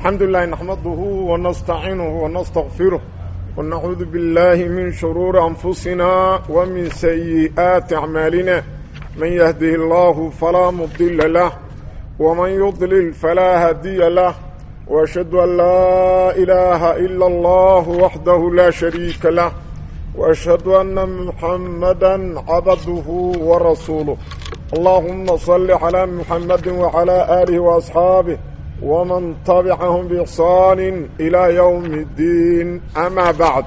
الحمد لله نحمده ونستعينه ونستغفره ونعوذ بالله من شرور أنفسنا ومن سيئات أعمالنا من يهده الله فلا مضل له ومن يضلل فلا هدي له وأشهد أن لا إله إلا الله وحده لا شريك له وأشهد أن محمدا عبده ورسوله اللهم صل على محمد وعلى آله وأصحابه ومن تبعهم بإحسان إلى يوم الدين أما بعد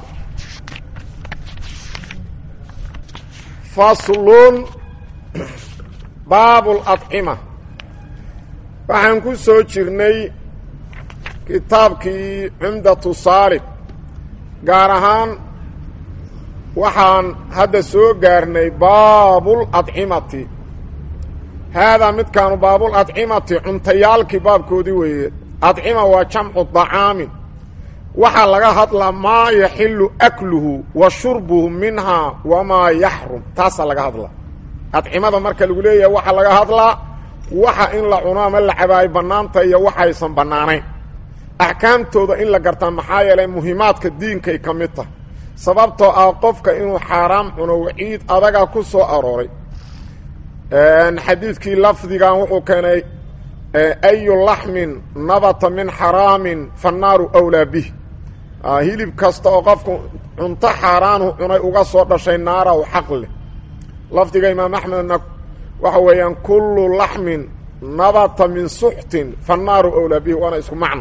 فصل باب الأطعمة waxaan ku soo jirnay kitaabkii cumdatu saalib gaar ahaan waxaan hadda soo gaarnay baabul adcimati haadaa midkaanu baabul adcimati cuntayaalkii baabkoodii weeye adcima waa jamcu dacaamin waxaa laga hadlaa maa yaxilu akluhu wa shurbuhu minhaa wamaa yaxrum taasaa laga hadlaa adcimada marka lagu leeyahay waxaa laga hadlaa waxa in la cuno ama la cabaayo bannaanta iyo waxaysan bannaanayn axkaamtooda in la gartaa maxaa yeelay muhiimaadka diinkay ka mid tahay sababtoo ah qofka inuu xaaraam cuno waciid adaga ku soo arooray xadiidkii lafdigan wuxuu keenay ayu laxmin nabata min xaraamin fannaaru wlaa bih hilib kasta oo qofku cunto xaaraanu cunay uga soo dhashay naara u xaq leh lafdiga imaam axmedna waxa weeyaan kullu laxmin nabata min suxtin fannaaru wlaa bih waana isku macno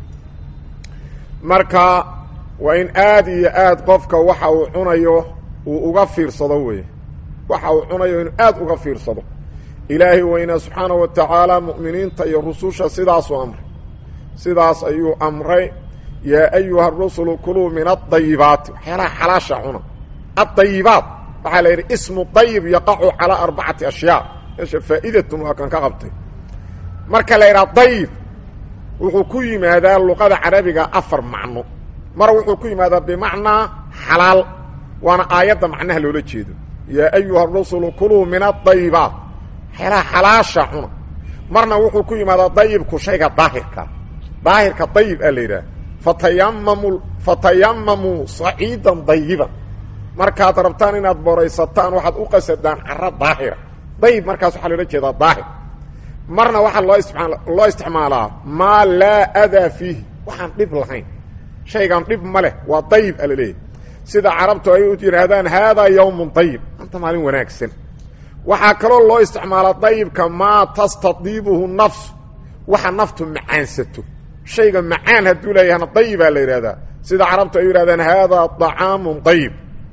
marka waa in aad iyo aad qofka waxa uu cunayo uu uga fiirsado wey waxa uu cunayo inuu aad uga fiirsado ilaahay weynaa subxaanahu wa tacaala mu'miniinta iyo rususha sidaasuu amray sidaas ayuu amray yaa ayuha rusulu kuluu min adayibaati waxyaalaha xalaasha cuna adayibaat waxaa la yidhi ismu dayib yaqacu calaa arbacati ashyaa meesha faa'idatun waa kan ka qabtay marka la yidhaha dayib wuxuu ku yimaadaa luqada carabiga afar macno mar wuxuu ku yimaadaa bimacnaa xalaal waana aayadda macnaha loola jeedo yaa ayuha rusulu kuluu min adayibaat waxyaalaha xalaasha cuna marna wuxuu ku yimaadaa dayibku shayga daahirka daahirka dayib aa la yidhaha fatayamamu fatayamamuu saciidan dayiban markaad rabtaan inaad boraysataan waxaad u qasadaan caro daahira dayib markaas waxaa loola jeedaa daahir marna waxaa loo istima loo isticmaalaa maa laa adaa fiihi waxaan dhib lahayn shaygan dhib ma leh waa dayib a laleeyahy sida carabtu ay u yidhaahdaan haadaa yawmun dayib anta maalin wanaagsan waxaa kaloo loo isticmaalaa dayibka maa tastadiibuhu nafsu waxa naftu macaansato shayga macaan hadduu leeyahana dayibaa la yidhahdaa sida carabtu ay u yidhahdaan haadaa طacaamun dayib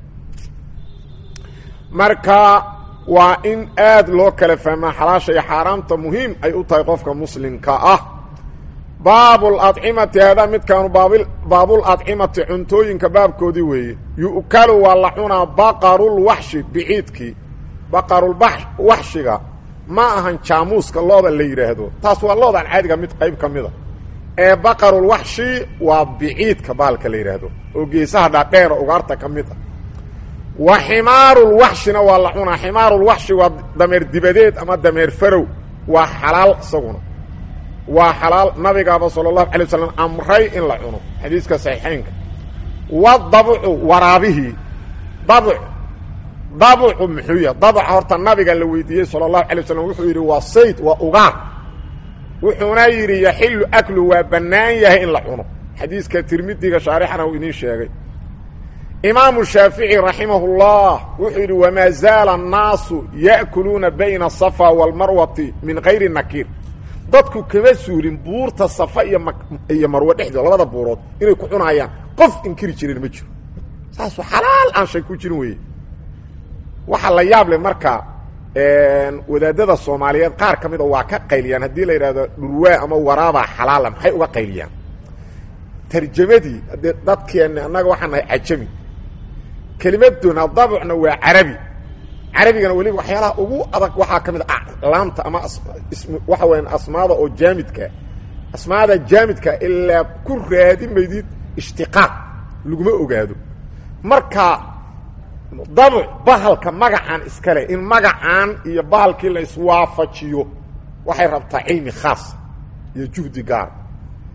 marka waa in aad loo kala fahmaa xalaasha iyo xaaraamta muhiim ay u tahay qofka muslimka ah baabul adcimati haadaa midkaanu baabul adcimati cuntooyinka baabkoodii weeye yu'kalu waa la cunaa baqarulwaxshi biciidkii baqarulwaxshiga ma ahan jaamuuska looda la yidhaahdo taas waa loodan caadiga mid qayb ka mida ee baqarulwaxshi waa biciidka baalka la yidhaahdo oo geesaha dhaadheera ugaarta ka mid ah wa ximaarulwaxshina waa la cunaa ximaarulwaxshi waa dameer dibadeed ama dameer farow waa xalaal isaguna waa xalaal nabigaaba sala allahu alay wasalam amray in la cuno xadiiska saxiixeynka wadabcu waraabihii dabc dabcu muxuu yahay dabca horta nabiga la weydiiyey sala allahu alay wasalam wuxuu yidhi waa sayd waa ugaar wuxuuna yidhi yaxilu aklu waa bannaan yahay in la cuno xadiiska tirmidiga shaarixana uu idiin sheegay imaamu shaafici raximahu llah wuxuu yidhi wamaa zaala annaasu ya'kuluuna bayna asafa waalmarwati min kayri nakiir dadku kama suulin buurta safa iyo iyo marwe dhexdooda labada buurood inay ku cunayaan qof inkiri jirin ma jiro saasu xalaal aan shay ku jirin weeye waxaa la yaab leh marka wadaadada soomaaliyeed qaar ka mida waa ka qayliyaan haddii la yidhahdo dhurwaa ama waraabaa xalaala maxay uga qayliyaan tarjamadii dee dadkeenna annaga waxaan nahay cajami kelimaduna dabcna waa carabi carabigana weliba waxyaalaha ugu adag waxaa ka mid a laamta ama waxa weyaan asmaada oo jaamidka asmaada jaamidka ilaa ku raadi maydid ishtiqaaq laguma ogaado marka dabc bahalka magacaan iskale in magacaan iyo bahalkii la iswaafajiyo waxay rabtaa cilmi khaas iyo juhdi gaar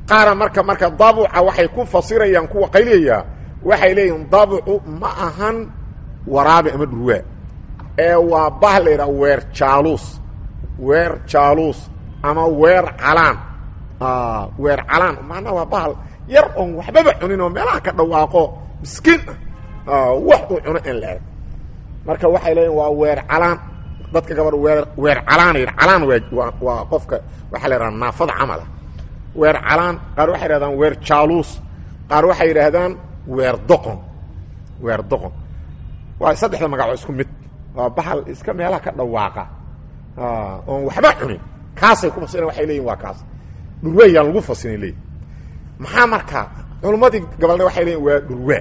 qaara marka marka dabuca waxay ku fasirayaan kuwa qayliyayaa waxay leeyihin dabucu ma ahan waraabe ama dhurwaa ee waa bah la yidhaha weer jaaluus weer jaaluus ama weer calaan weer calaan macnaa waa bahal yar oon waxbaba cunin oo meelaha ka dhawaaqo miskiin ah wax uu cuno aan la arag marka waxay leeyihin waa weer calaan dadka gabadh weer weer calaana yidha calaan waa waa qofka waxaa la yidhaha naafada camala weer calaan qaar waxay yidhahdaan weer jaaluus qaar waxay yidhaahdaan weer doqon weer doqon waa saddexda magac oo isku mid waa bahal iska meelaha ka dhawaaqa oon waxba cunin kaasay ku fasireen waxay leeyihin waa kaas dhurwaayaan lagu fasirin leeyihin maxaa marka culummadii gabalna waxay leeyihin waa dhurwaa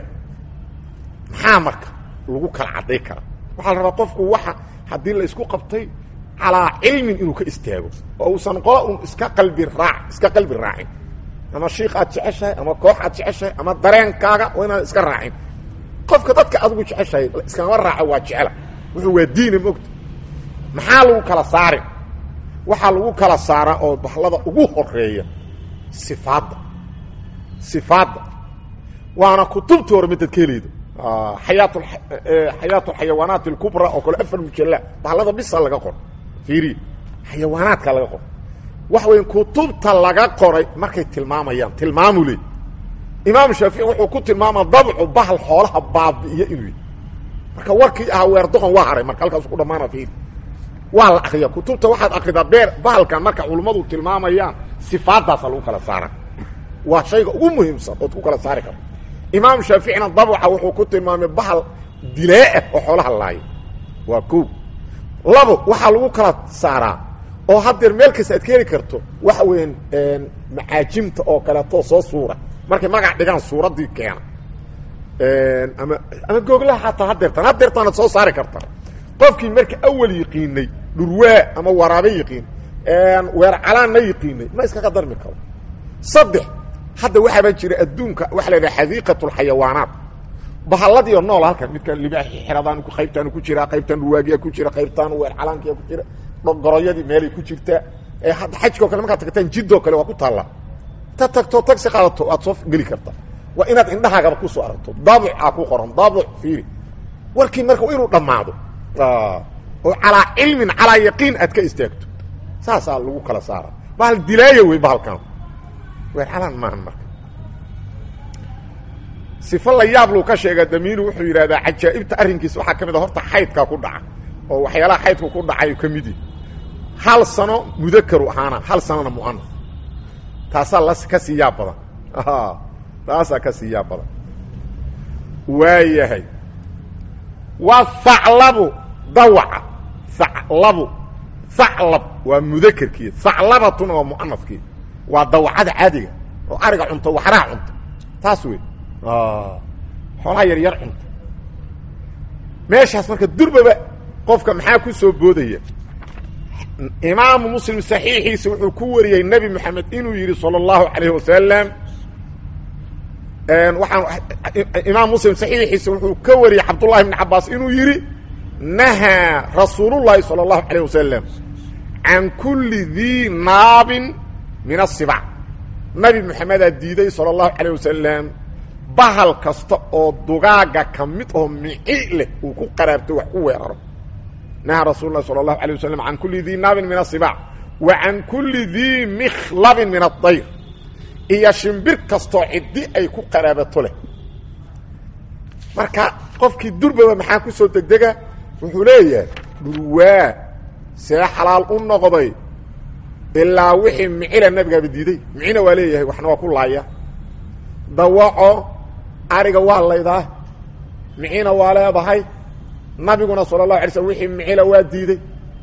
maxaa marka lagu kala cadday kara waxaa la rabaa qofku waxa haddii la isku qabtay calaa cilmin inuu ka istaago oo uusan qola un iska qalbi raac iska qalbi raacin ama shiik aad jeceshahay ama koox aad jeceshahay ama dareenkaaga waa inaad iska raacin qofka dadka adigu jeceshahay iskama raaco waa jecela wuxuu waa diina mogta maxaa lagu kala saarin waxaa lagu kala saaraa oo bahlada ugu horeeya sifaadda sifaadda waana kutubta hore midad ka helayda xayaat xayaat alxayawaanaat alkubra oo kale afar mujalla bahlada bisa laga qor fiiri xayawaanaadka laga qor waxa weya kutubta laga qoray markay tilmaamayaan tilmaamu le imaam shaafici wuxuu ku tilmaama dabcu bahal xoolaha baabi'iyo inuu yahy marka warkii ahaa weer doqon waa haray marka halkaasu ku dhamaana fiiri waa la akriya kutubta waxaad akridaa beer bahalkan marka culummadu tilmaamayaan sifaadaasa lagu kala saara waa shayga ugu muhiimsan ood ku kala saari karto imaam shaaficina dabca wuxuu ku tilmaamay bahal dilaaah oo xoolaha laaya waa ko labo waxaa lagu kala saaraa oo haddeer meel kasta aad ka heli karto waxa weeyaan macaajimta oo kaleeto soo suura markay magac dhigaan suuraddii keena ama ama googlaha xataa hadeertaan hadeertaanad soo saari karta qofkii marka awal yiqiinay dhurwaa ama waraabe yiqiin weer calaanna yiqiinay ma iskaga darmi karo saddex hadda waxaaba jira adduunka waxa la yidhaha xadiiqat lxayawaanaat bahalladiio nool halkan midka libaaxi xeradaan qaybtaan ku jiraa qaybtaan dhurwaagiya ku jira qaybtaan weer calaankiya ku jira goroyadii meelay ku jirtaa hadda xajkao kale markaad tagtaan jiddoo kale waa ku taallaa ta tagto tagsi qaadato waad soo geli karta waa inaad indhahaagaba kusoo aragto daabuc aa ku qoran daabuc fiiri warkii marka inuu dhammaado oo calaa cilmin calaa yaqiin aad ka istaagto saasaa lagu kala saara bahal dilaaya wey bahalkan weer calaan maahan marka sifo la yaab luu ka sheega damiinu wuxuu yidhahdaa cajaa'ibta arrinkiisa waxaa ka mid a horta xaydkaa ku dhaca oo waxyaalaha xaydku ku dhacay ka mid yihi hal sano mudakaru ahaana hal sanona mu'anas taasaa la ka sii yaab badan taasaa ka sii yaab badan waayahay waa haclabu dawaca haclabu haclab waa mudakerkii haclabatuna waa mu'anaskii waa dawacada caadiga oo ariga cunto waxraha cunto taas wey xoolaha yar yar cunto meeshaas marka durbaba qofka maxaa ku soo boodaya imaamu muslim saxiixiisa wuxuu ku wariyey nebi moxamed inuu yidhi salى اllahu alayh wasalam waaan imaam muslim saxiixiisa wuxuu ka wariyey cabdullahi bn cabaas inuu yidhi nahaa rasuulullahi salى اllahu alayh wasalam can kuli dii naabin min asibac nabi moxamedaa diiday salى اllahu alayh wasalam bahal kasta oo dugaaga ka mid oo mici leh uu ku qaraabto wax ku weeraro nahaa rasul lah salى اlahu alيه waslm can kuli dii naabin min asibac wa can kuli dii mikhlabin min aلdayr iyo shimbir kastoo ciddi ay ku qaraabato leh marka qofkii durbaba maxaa ku soo degdega wuxuu leeyahay dhurwaa see xalaal u noqday ilaa wixii micila nabigaaba diiday micina waa leeyahay waxna waa ku laaya dawaco ariga waa laydaa micina waa leedahay nabiguna sala اlahu alay slm wixii micila waa diiday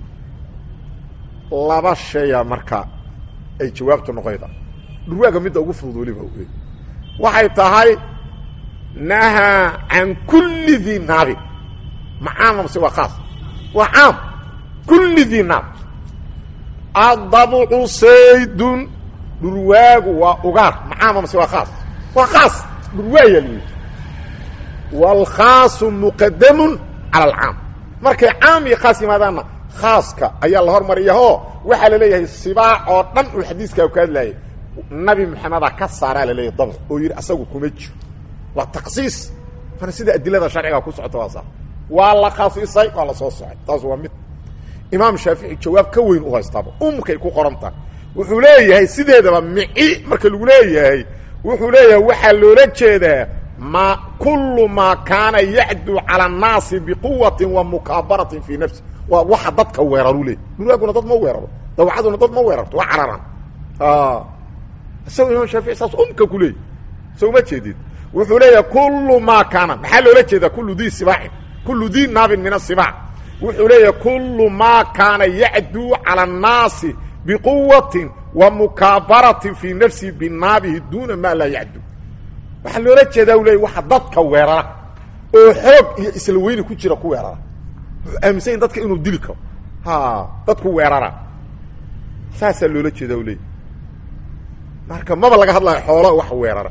laba shaya marka ay jawaabtu noqoyda dhurwaaga midda ugu fudud weliba waxay tahay nahaa can kuli dii naabin macaama mase waa khaas waa caam kuli dii naab adabcu saydun dhurwaagu waa ugaar macaama mase waa khaas waa khaas dhurwaaya lyidhi wاlkhaasu muqadamun calى alcaam markay caam iyo khaas yimaadaanna khaaska ayaa la hormariyahoo waxaa la leeyahay sibaac oo dhan uu xadiiskaa ka hadlaayay nabi maxameda ka saaraa laleeyahy dabc oo yidhi asagu kuma jiro waa taksiis mana sida adilada sharciga ku socota waa saa waa la khasisay waa la soo socay taas waa mid imaam shaafici jawaab ka weyn u haystaaba umkay ku qoran tahay wuxuu leeyahay sideedaba mici marka lagu leeyahay wuxuu leeyahay waxaa loola jeedaa ma kullu maa kaana yacdu cala annaasi biquwatin wa mukaabaratin fii nafsi waa waxa dadka weeraru leey muraaguna dad ma weeraro dawcaduna dad ma weerarto waa cararaan isagoo imaam shaafici saas umka ku leeyay so uma jeedid wuxuu leeyahay kullu maa kaana maxaa loola jeedaa kullu dii sibaacin kullu dii naabin min asibaac wuxuu leeyahay kullu maa kaana yacduu cala annaasi biquwatin wa mukaabaratin fii nafsihi binaabihi duuna maa laa yacdu waxaa loola jeedaa u leeyay waxa dadka weerara oo xoog iyo isla weyni ku jira ku weerara wuxuu aaminsan dadka inuu dili karo ha dadku weerara saasaa loola jeedaa u leeyay marka maba laga hadlayo xoolo wax weerara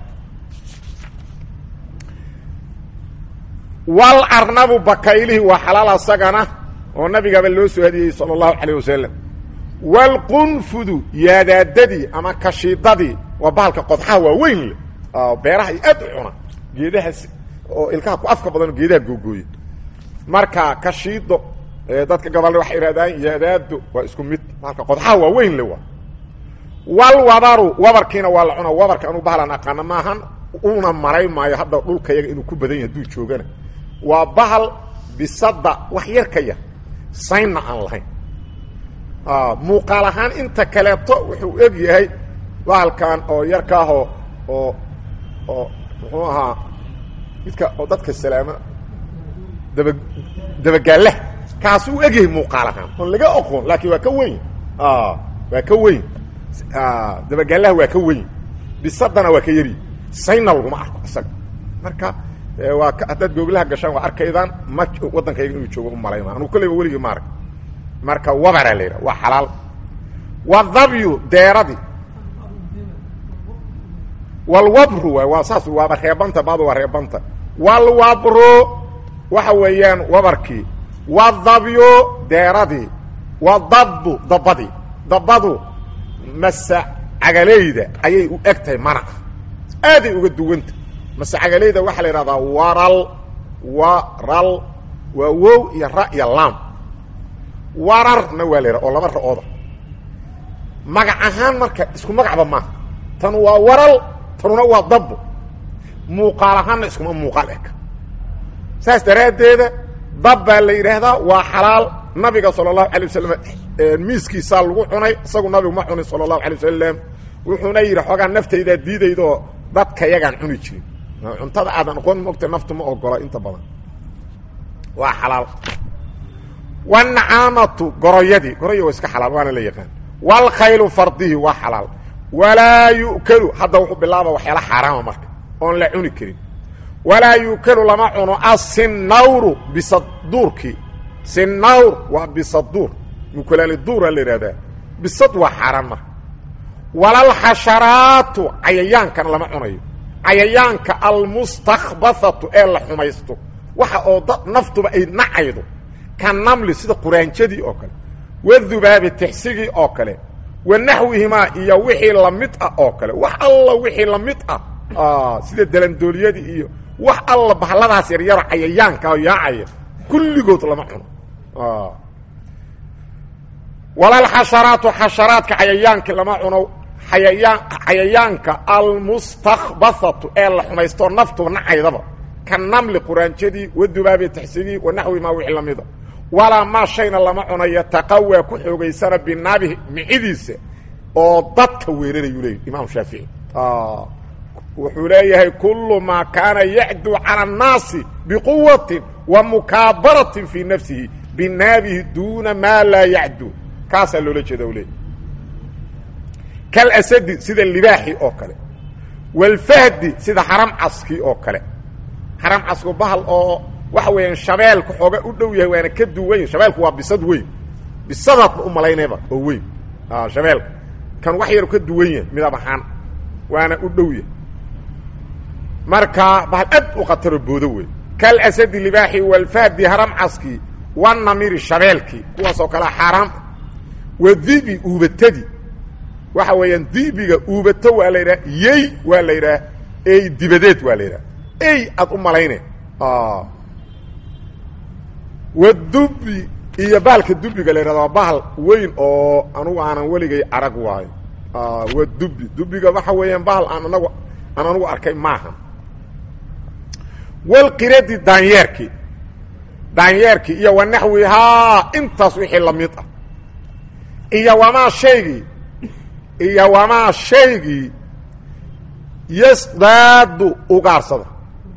wal arnabu bakaylihi waa xalaal asagana oo nabigaba loo soo hadiyey sala allahu calayh wasalam waalqunfudu yaadaadadii ama kashiidadii waa bahalka qodxaha waa weyn leh beeraha iyo aad u cuna geedahaas oo ilkaha ku afka badan oo geedaha googooya marka kashiido dadka gabalna waxay ihahdaan yaadaado waa isku mid bahalka qodxaha waa weyn le waa walwabaru wabarkiina waa la cuna wabarka anuu bahalan aqaana maahan una maray maayo hadda dhulka yaga inuu ku badan yahay hadduu joogana waa bahal bisada wax yar ka yar saynna aan lahayn muuqaal ahaan inta kaleeto wuxuu eg yahay bahalkan oo yarkaahoo oo oo muxuu ahaa midka oo dadka salaama daba dabagaallaha kaas uu egyahay muuqaal ahaan oon laga oqoon laakiin waa ka weyn waa ka weyn dabagaallaha waa ka weyn bisadana waa ka yari sayna laguma arko isaga marka waa haddaad googlaha gashaan waa arkaydaan ma waddankayga inuu joogo u malayma anugu kolleyba weligii ma arag marka wabaraa la yidhaha waa xalaal wadhabyu deeradii walwabru waay waa saas waaba reebanta baaba waa reebanta walwabru waxa weeyaan wabarkii wadhabyu deeradii wadabbu dabadii dabadu mase cagaleyda ayay u eg tahay manaqa aaday uga duwanta mase cagaleyda waxaa la yidhahdaa waral waral waa wow iyo ra iyo laam wararna waa la yidhaha oo laba ra-ooda magac ahaan marka isku magacba maaha tan waa waral tanuna waa dabbo muuqaal ahaanna iskuma muuqaal eg saas daraaddeeda dab baa la yidhaahdaa waa xalaal nabiga sala allahu alay wasalam miiskiisaa lagu cunay isagu nabigu ma cunin sala allahu alay wasalam wuxuuna yidhi xoogaa naftaydaa diidaydaoo dadka yagaan cuni jirin cuntada aadan aqoon mogta naftu ma ogola inta badan waa xalaal wanacaamatu goroyadii goroya waa iska xalaal waana la yaqaan walkhaylu fardihi waa xalaal walaa yu'kalu hadda wuxuu bilaaba waxyaala xaaraama marka oon la cuni karin walaa yu'kalu lama cuno asinawru bisaduurkii sinawr waa bisaduur mukulaali duura la yidhahdaa bisad waa xaaraan marka walalxasharaatu cayayaankana lama cunayo cayayaanka almustakbathatu ee la xumaysto waxa oo da naftuba ay nacaydo ka namli sida quraanjadii oo kale wadubaabi tixsigii oo kale wa naxwihimaa iyo wixii lamid ah oo kale wax alla wixii lamid ah sida dalandooliyadii iyo wax alla bahladaas yaryaro cayayaanka oo yaacaya kulligood lama cuno walalxasharaatu xasharaadka cayayaanka lama cuno ayayaan cayayaanka almustakbathatu ee la xumaysto naftuba nacaydaba ka namli quraanjadii wadubaabi tixsigii wa naxwihimaa wixii lamida walaa maa shayna lama cuno yataqawaa ku xoogaysana binaabihi micidiisa oo dadka weerarayuu leeyay imaam shaafici wuxuu leeyahay kullu maa kaana yacdu cala annaasi biquwatin wa mukaabaratin fii nafsihi binaabihi duuna maa laa yacdu kaasaa loola jeeda u leeyay kalasadi sida libaaxi oo kale walfahdi sida xaram caskii oo kale xaram casku bahal oo waxa weeyaan shabeelka xooga u dhow yahay waana ka duwan shabeelku waa bisad weyn bisadaadna u malaynayba oo weyn shabeelka kan wax yaru ka duwan yahay midab ahaan waana u dhow yahay marka bahal aad u khataro boodo wey kalasadi libaaxi walfahdi haram caskii wanamiri shabeelkii kuwaas oo kale xaaraam wadibi uubatadii waxa weeyaan dibiga uubato waa la yidhaha yey waa la yidhaha ey dibadeed waa la yidhaha ey aad u malayne wadubi iyo baalka dubiga la yidhahda waa bahal weyn oo anugu aanan weligay arag waayo wadubi dubiga waxa weeyaan bahal aan anagu aan anugu arkay maaha walqiradi daanyeerkii daanyeerkii iyo wa naxwihaa intaas wixii lamid ah iyo wamaa shaygii iyo wamaa shaygii yasdaadu ugaarsada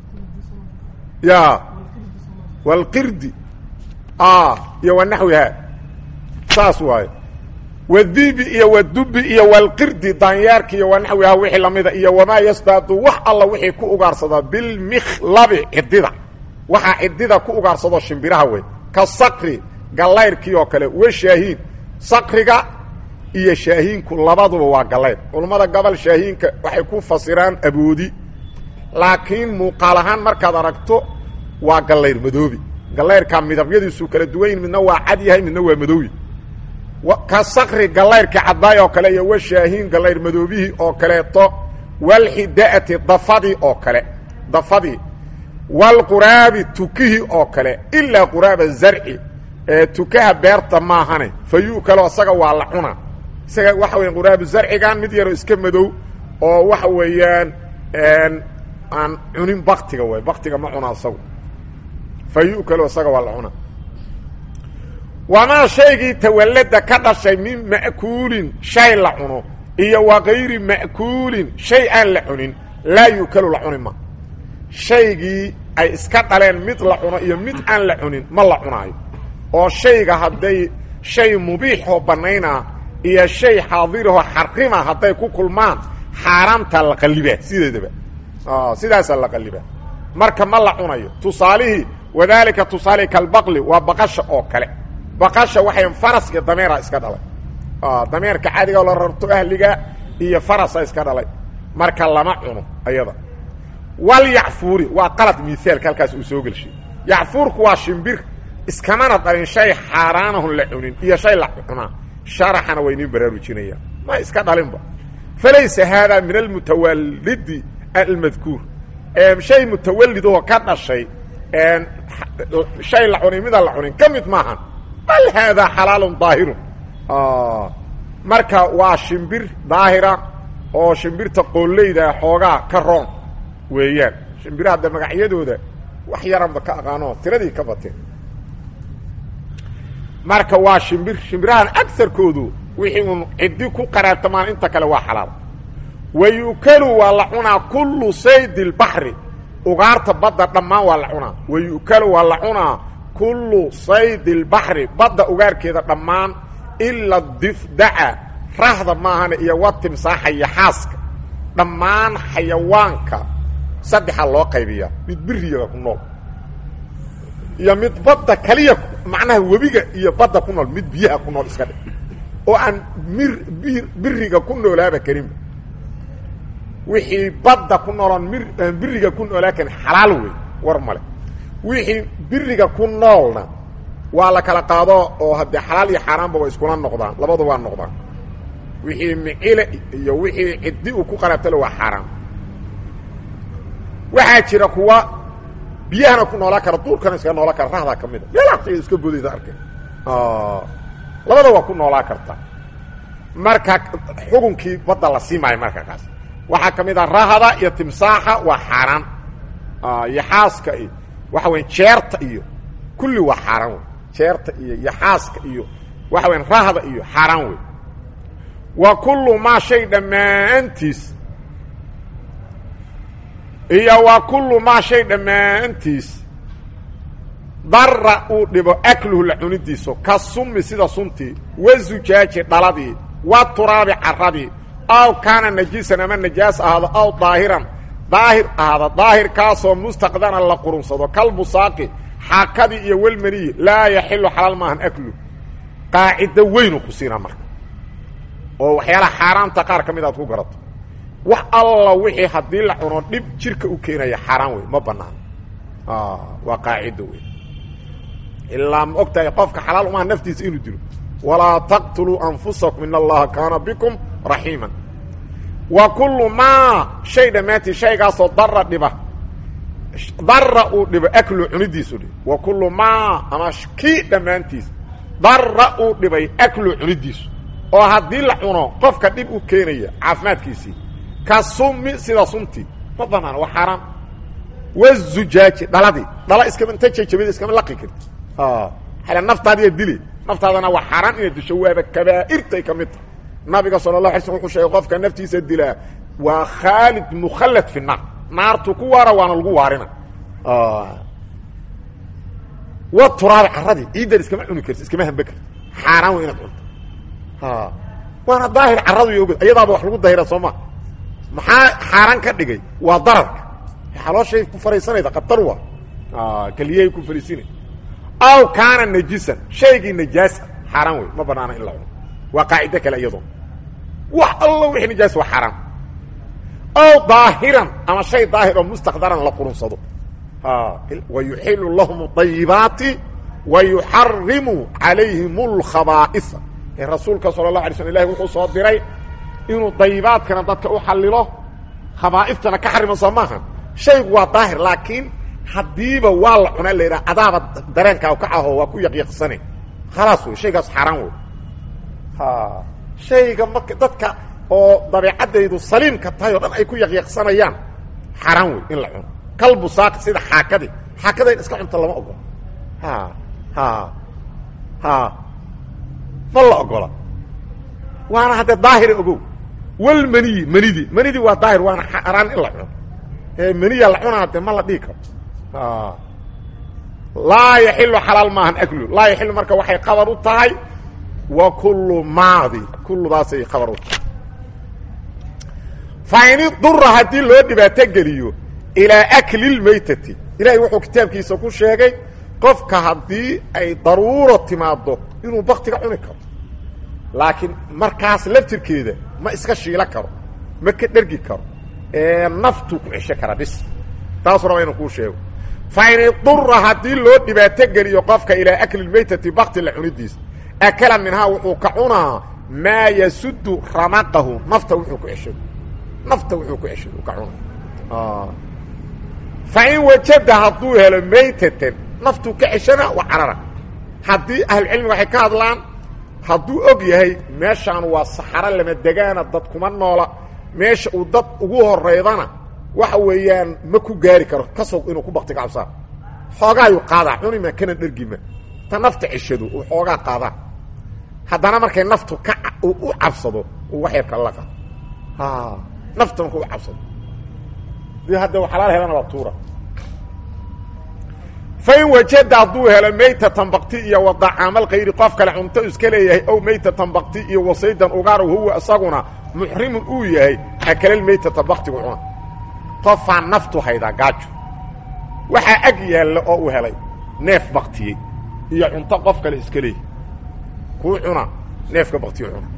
ya walqirdi iyo wa naxwihaa saas waayo wadibi iyo wadubi iyo walqirdi daanyeerki iyo wa naxwihaa wixii lamida iyo wamaa yasdaadu wax alla wixii ku ugaarsadaa bilmikhlabi cidida waxaa cidida ku ugaarsadoo shimbiraha wey ka sakri gallayrkii oo kale wa shaahiin sakriga iyo shaahiinku labaduba waa gallayr culammada gobol shaahiinka waxay ku fasiraan aboodi laakiin muuqaal ahaan markaad aragto waa gallayr madoobi gallayrkaa midabyadiisu kala duwan yihin midna waa cad yahay midna waa madoobi ka sakri gallayrkii caddaay oo kale iyo wa shaahiin gallayr madoobihii oo kaleeto walxida'ati dafadii oo kale dafadii walquraabi tukihii oo kale ilaa quraaba zarci ee tukaha beerta maahane fa yu'kalo isaga waa la cuna isaga waxa weya quraabu zarcigan mid yaroo iska madow oo waxa weeyaan aan cunin baktiga way baktiga ma cuna isagu fa yu'kalo isaga waa la cuna wamaa shaygii tawallada ka dhashay min ma'kuulin shay la cuno iyo wa kayri ma'kuulin shay aan la cunin laa yu'kalu la cuni ma shaygii ay iska dhaleen mid la cuno iyo mid aan la cunin ma la cunaayo oo shayga hadday shay mubiixoo bannaynaa iyo shay xaadirahoo xarima hadday ku kulmaan xaaraamtaa la qallibaa sideedaba sidaasaa la qallibaa marka ma la cunayo tusaalihii wadaalika tusaalihi kalbaqli waa baqasha oo kale baqasha waxay faraska dameera iska dhalay dameerka caadiga oo la rarto ahliga iyo farasa iska dhalay marka lama cuno ayada walyacfuuri waa qalad miaalka halkaas uu soo gelshay yacfuurku waa shimbir iskamana dhalin shay xaaraanahun la cunin iyo shay la cunaa sharaxana waa iniin baraarujinayaan ma iska dhalinba falaysa haadaa min almutawalidi almadkuur shay mutawalidoo ka dhashay shay la cunin midaan la cunin ka mid maahan bal haadaa xalaalun daahirun marka waa shimbir daahira oo shimbirta qooleyda xoogaa ka roon weeyaan shimbiraha de magacyadooda wax yaranba ka aqaano tiradii ka bateen marka waa shimbir shimbirahan agarkoodu wixii uun ciddi ku qaraartamaan inta kale waa xalaal wa yu'kalu waa la cunaa kullu saydi lbaxri ugaarta badda dhammaan waa la cunaa wa yu'kalu waa la cunaa kullu saydi lbaxri badda ugaarkeeda dhammaan ila difdaca rahda maahane iyo wa timsaaxa iyo xaaska dhammaan xayawaanka saddexaa loo qaybiyaa mid biriyaga ku nool iyo mid badda kaliya macnaha webiga iyo badda ku nool mid biyaha ku nool iska dhig oo aan mir bir biriga ku noolaaba karinba wixii badda ku nooloon mir aan biriga ku noolaa karin xalaal wey war male wixii biriga ku noolna waa la kala qaado oo haddee xalaal iyo xaaraanba way iskula noqdaan labadu waa noqdaan wixii micile iyo wixii ciddi uu ku qaraabtale waa xaaraan waxaa jira kuwa biyahana ku noolaa kara duurkana iska noolaa kara rahdaa ka mida meelaata iska bodaysa arkay labada waa ku noolaa karta marka xukunkii badda la sii maayo marka kaas waxaa ka mid a rahda iyo timsaaxa waa xaaraan iyo xaaska iyo waxa weya jeerta iyo kulli waa xaaraan wey jeerta iyo iyo xaaska iyo waxa weya rahda iyo xaaraan wey wa kullu maa shay dhammaantiis iyo wa kullu maa shay dhammaantiis dara uu dhibo akluhu la cunidiiso ka sumi sida suntii wa zujaaji dhaladii wa turaabi caradii aw kaana najiisan ama najaas ahaado aw daahiran daahir ahaada daahirkaasoo mustaqdana la qurunsado kalbusaaqi xaakadii iyo welmaniyi laa yaxilu xalaal maahan aklu qaacido weynu ku siinaa marka oo waxyaalaha xaaraamta qaar ka mid aad ku garato wax alla wixii haddii la cuno dhib jirka u keenaya xaaraan wey ma banaan waa qaacido wey ilaa ma og tahay qofka xalaal umaha naftiisa inuu dilo walaa taqtuluu anfusakum in allaha kaana bikum raxiiman wa kullu maa shay dhammaantii shaygaasoo dara dhiba dara uu dhibo aklu cunidiisu dhib wa kullu maa ama kii dhammaantiis dara uu dhibay aklu cunidiisu oo haddii la cuno qofka dhib u keenaya caafimaadkiisii ka sumi sida suntii ma banaana waa xaaraan wazujaaji dhaladii dhala iskama inta jajabida iskama laqi karti xale naftaadiya dili naftaadana waa xaaraan inaad disho waaba kabaa'irtay ka mid tahay nabiga sala allah alay slm wuxuu sheegay qofka naftiisa dilaa waa khaalid mukhallad fi naar naartu ku waara waana lagu waarina wa turaabi carradii ciiddan iskama cuni karti iskama hambe karti xaaraan wey inaad cunto waana daahir carradu iyo ogod iyadaaba wax lagu dahira soo ma maxaa xaaraan ka dhigay waa dararka xalooshay ku fariisanayda khatar waa keliyahay ku fariisinay aw kaana najisan shaygii najaasa xaaraan wey ma banaana in la cuno waa qaacido kale iyadoo wax allo wixii najaas waa xaaraan aw daahiran ama shay daahir oo mustaqdaran la qurunsado wa yuxilu lahum ayibaati wa yuxarimu calayhim اlkhabaa'isa ee rasuulka sala اlahu alay slm ilahi wuxuu soo diray inuu dayibaadkana dadka u xallilo khabaa'iftana ka xarimo soo maaha shaygu waa daahir laakiin haddiiba waa la cuna la yidhaha adaaba dareenkaa ka aho waa ku yaqyaqsane khalaas wey shaygaas xaaraan wey shayga marka dadka oo dabeecaddaydu saliimka tahay o dhan ay ku yaqyaqsanayaan xaaraan wey in la cuno kalbusaaqi sida xaakadii xaakada in iska cunto lama ogola ha ha ha ma la ogola waana haddee daahira ogow walmaniyi manidii manidii waa daahir waana xaaraan in la cuno maniya la cunaa de ma la dhigi karo laa yaxilu xalaal maahan aklu laa yaxilu marka waxay qabar u tahay wa kullu maadi kulludaasay qabar u tahay fa in idura haddii loo dhibaato geliyo ilaa akli lmaytati ilahay wuxuu kitaabkiisa ku sheegay qofka haddii ay daruuro timaado inuu baktiga cuni karo laakiin markaas laftirkeeda ma iska shiilo karo ma ka dhergi karo naftuu ku cesho karaa bis taasuu raba inuu kuu sheego fa in idura haddii loo dhibaato geliyo qofka ilaa akli lmaytati bakti la cunidiisa akala minhaa wuxuu ka cunaa maa yasudu ramaqahu nafta wuxuu ku ceshado nafta wuxuu ku ceshado ka cunaa fa in wajada hadduu helo maytatan naftuu ka ceshana waa carara haddii ahlucilmiga waxay ka hadlaan hadduu og yahay meeshaan waa saxaro lama degaana dad kuma noola meesha uu dad ugu horeydana waxa weeyaan ma ku gaari karo kasoo inuu ku bakti cabsaa xoogaayuu qaadaa cunima kana dhergima ta nafta ceshado uu xoogaa qaadaa haddana markay naftu ka u cabsado uu wax yarka laqa nafta marka u cabsado di hadda xalaal helana waa tuura fain wajada hadduu helo maytatan bakti iyo wadacaamal kayri qof kale cunto iska leeyahay ow maytatan bakti iyo wasaydan ugaar huwa isaguna muxrimun uu yahay akalal maytata baktigu cuna qofaa naftu haydaa gaajo waxaa ag yaalla oo uu helay neef baktiyey iyo cunto qof kale iska leeyahy kuu cuna neefka baktiyo cuna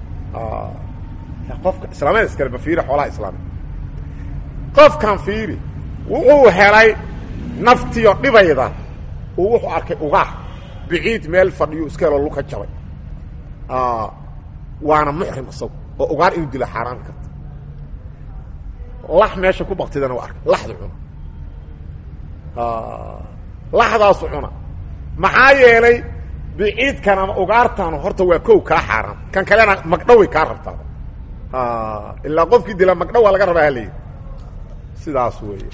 qofka islaamada iskale ba fiiri xoolaha islaamiga qofkan fiiri wuxuu helay naftiyo dhibayda uu wuxuu arkay ugaar biciid meel fadhiyo iska helo luka jabay waana muxrim isagu oo ugaar inuu dilo xaaraan karta lax meesha ku baktidana waa arkay laxdu cuna laxdaasu cuna maxaa yeelay biciidkan ama ugaartan horta waa kow kaa xaaraan kan kalena magdhaway kaa rabtaa ilaa qofkii dila magdhaw waa laga rabaa haleyi sidaas weeye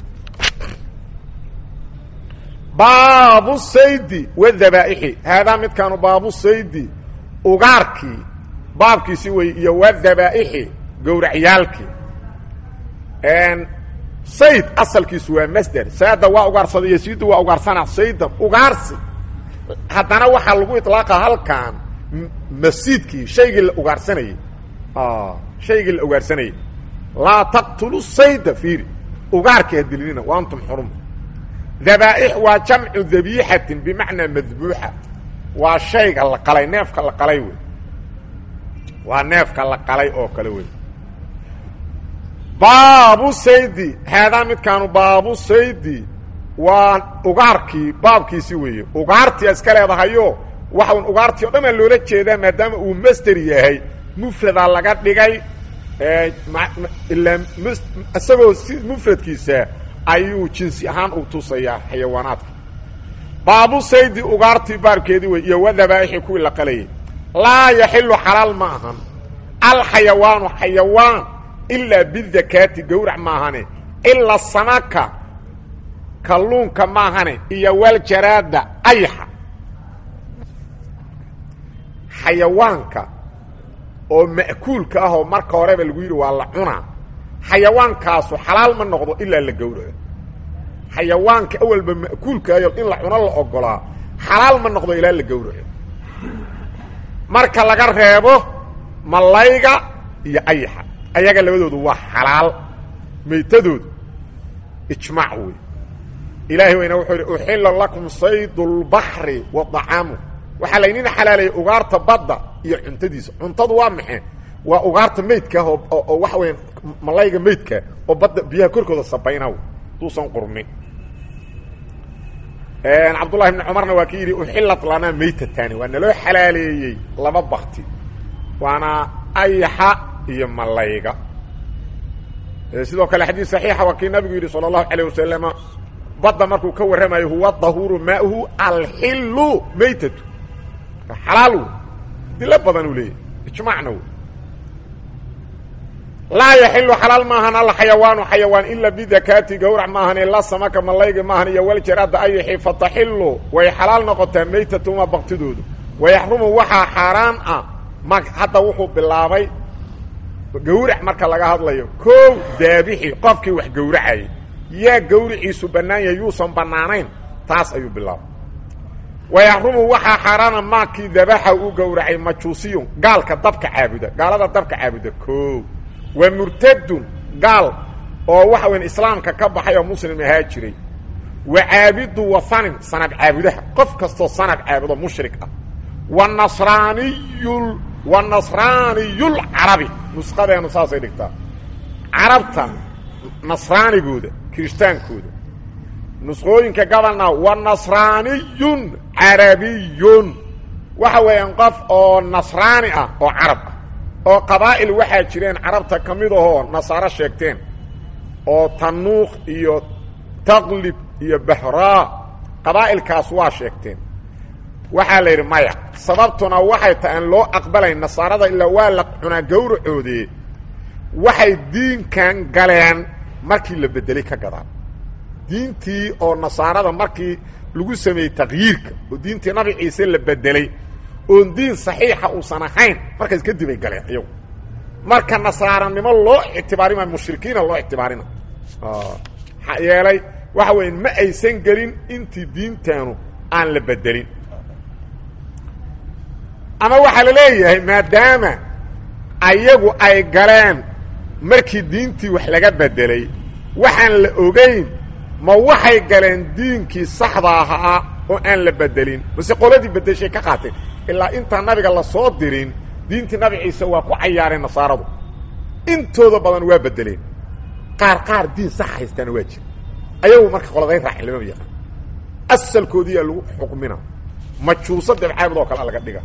baabu saydi wadabaa'ixi haadaa midkaanu baabu saydi ugaarkii baabkiisi wey iyo wadabaa'ixi gowracyaalkii sayd asalkiisu waa masder saada waa ugaarsaday yasiidu waa ugaarsana saydan ugaarsi haddana waxaa lagu iطlaaqa halkan masiidkii shaygii la ugaarsanayey shaygii la ugaarsanayey laa taqtulu sayda fiiri ugaarkii ha dilinina wa antum xurum dabaa'ix waa jamcu dabiixatin bimacnaa madbuuxa waa shayga la qalay neefka la qalay wey waa neefka la qalay oo kale wey baabu saydi haadaa midkaanu baabu saydi waa ugaarkii baabkiisi weeye ugaartii iska leedahayo waxaun ugaartii o dhan aa loola jeedaa maadaama uu master yahay mufradaa laga dhigay ilaa isagoo si mufradkiisa ayuu jinsi ahaan u tusayaa xayawaanaadka baabu saydi ugaartii baarkeedii wey iyo wadabaaixi kuwii la qalayay laa yaxilu xalaal ma ahan alxayawaanu xayawaan ilaa bidakaati gowrac maahane ilaa samaka kalluunka maahane iyo waljaraada ayaxa xayawaanka oo ma'kuulka ah oo marka horeba lagu yidhi waa la cunaa xayawaankaasu xalaal ma noqdo ilaa la gowraco xayawaanka awalba ma'kuulkaayo in la cuno la ogolaa xalaal ma noqdo ilaa la gowraco marka laga reebo malayga iyo ayaxa ayaga labadoodu waa xalaal maytadoodu ijmaac wey ilaahay weyna wuxuu yidhi uxilla lakum saydu lbaxri wa dacaamu waxaa laydin xalaalayay ugaarta badda iyo cuntadiisa cuntadu waa maxay waa ugaarta maydkaah oo waxa weya malayga maydkaa oo badda biyaha korkooda sabayna duusan qurmin cabdullahi bni cumarna waa ki yidhi uxillat lanaa maytatani waa naloo xalaaleeyey laba bakti waana ayaxa iyo malayga sidoo kale xadiis saxiixa waa kii nabigu yidhi sala allahu alayh wasalama badda markuu ka warramayo huwa dahuuru maauhu alxilu maytatu xalaal wey dilo badan uu leeyahy ijmaacna wey laa yaxilu xalaal maahan alxayawaanu xayawaan ila bidakaati gawrac maahan ilaa samaka malayga maahan iyo waljaraada ayaxi fataxilu way xalaal noqotaa maytatuma baktidoodu wayaxrumu waxaa xaaraan ah ma hadda wuxuu bilaabay gawrac marka laga hadlayo koow daabixi qofkii wax gowracayay yaa gawriciisu bannaan yahay yuusan bannaanayn taas ayuu bilaabay wayaxrumu waxaa xaaraana maakii dabaxa uu gowracay majuusiyun gaalka dabka caabuda gaalada dabka caabuda koow wa murtadun gaal oo waxa weyn islaamka ka baxay oo muslim ahaa jiray wa caabidu wathanin sanad caabudaha qof kastoo sanad caabudo mushrik ah wa nasraaniyu wa nasraaniyulcarabi nusqadeenu saasay dhigtaa carabta nasraanigooda kiristaankooda nusqooyinka gabalna wa nasraaniyun carabiyun waxa weeyaan qof oo nasraani ah oo carab ah oo qabaa'il waxaa jireen carabta ka mid ahoo nasaaro sheegteen oo tanuuq iyo taqlib iyo bahraa qabaa'ilkaas waa sheegteen waxaa la yidhi maya sababtuna waxay tahay aan loo aqbalayn nasaarada ilaa waa la cunaa gawracoodee waxay diinkan galeen markii la beddelay ka gadaan diintii oo nasaarada markii lagu sameeyey takyiirka oo diintii nabi ciise la bedelay oon diin saxiixa uusan ahayn markaas kadib ay galeen iyagu marka nasaaranimo loo ictibaarima mushrikiina loo ictibaarina maxaa yeelay waxa weya ma aysan gelin intii diintaanu aan la bedelin ama waxaa la leeyahay maadaama ayagu ay galeen markii diintii wax laga bedelay waxaan la ogayn ma waxay galeen diinkii saxda ahaa oo aan la bedelin mase qoladii bedeshay ka qaateen ilaa intaan nabiga la soo dirin diintii nabi ciise waa ku cayaareen nasaaradu intooda badan waa bedeleen qaar qaar diin sax haystaana waa jira ayagu marka qoladay raacin lamama yaqaan asalkoodiyaa lagu xukmina majuuso dabcaabud oo kale laga dhiga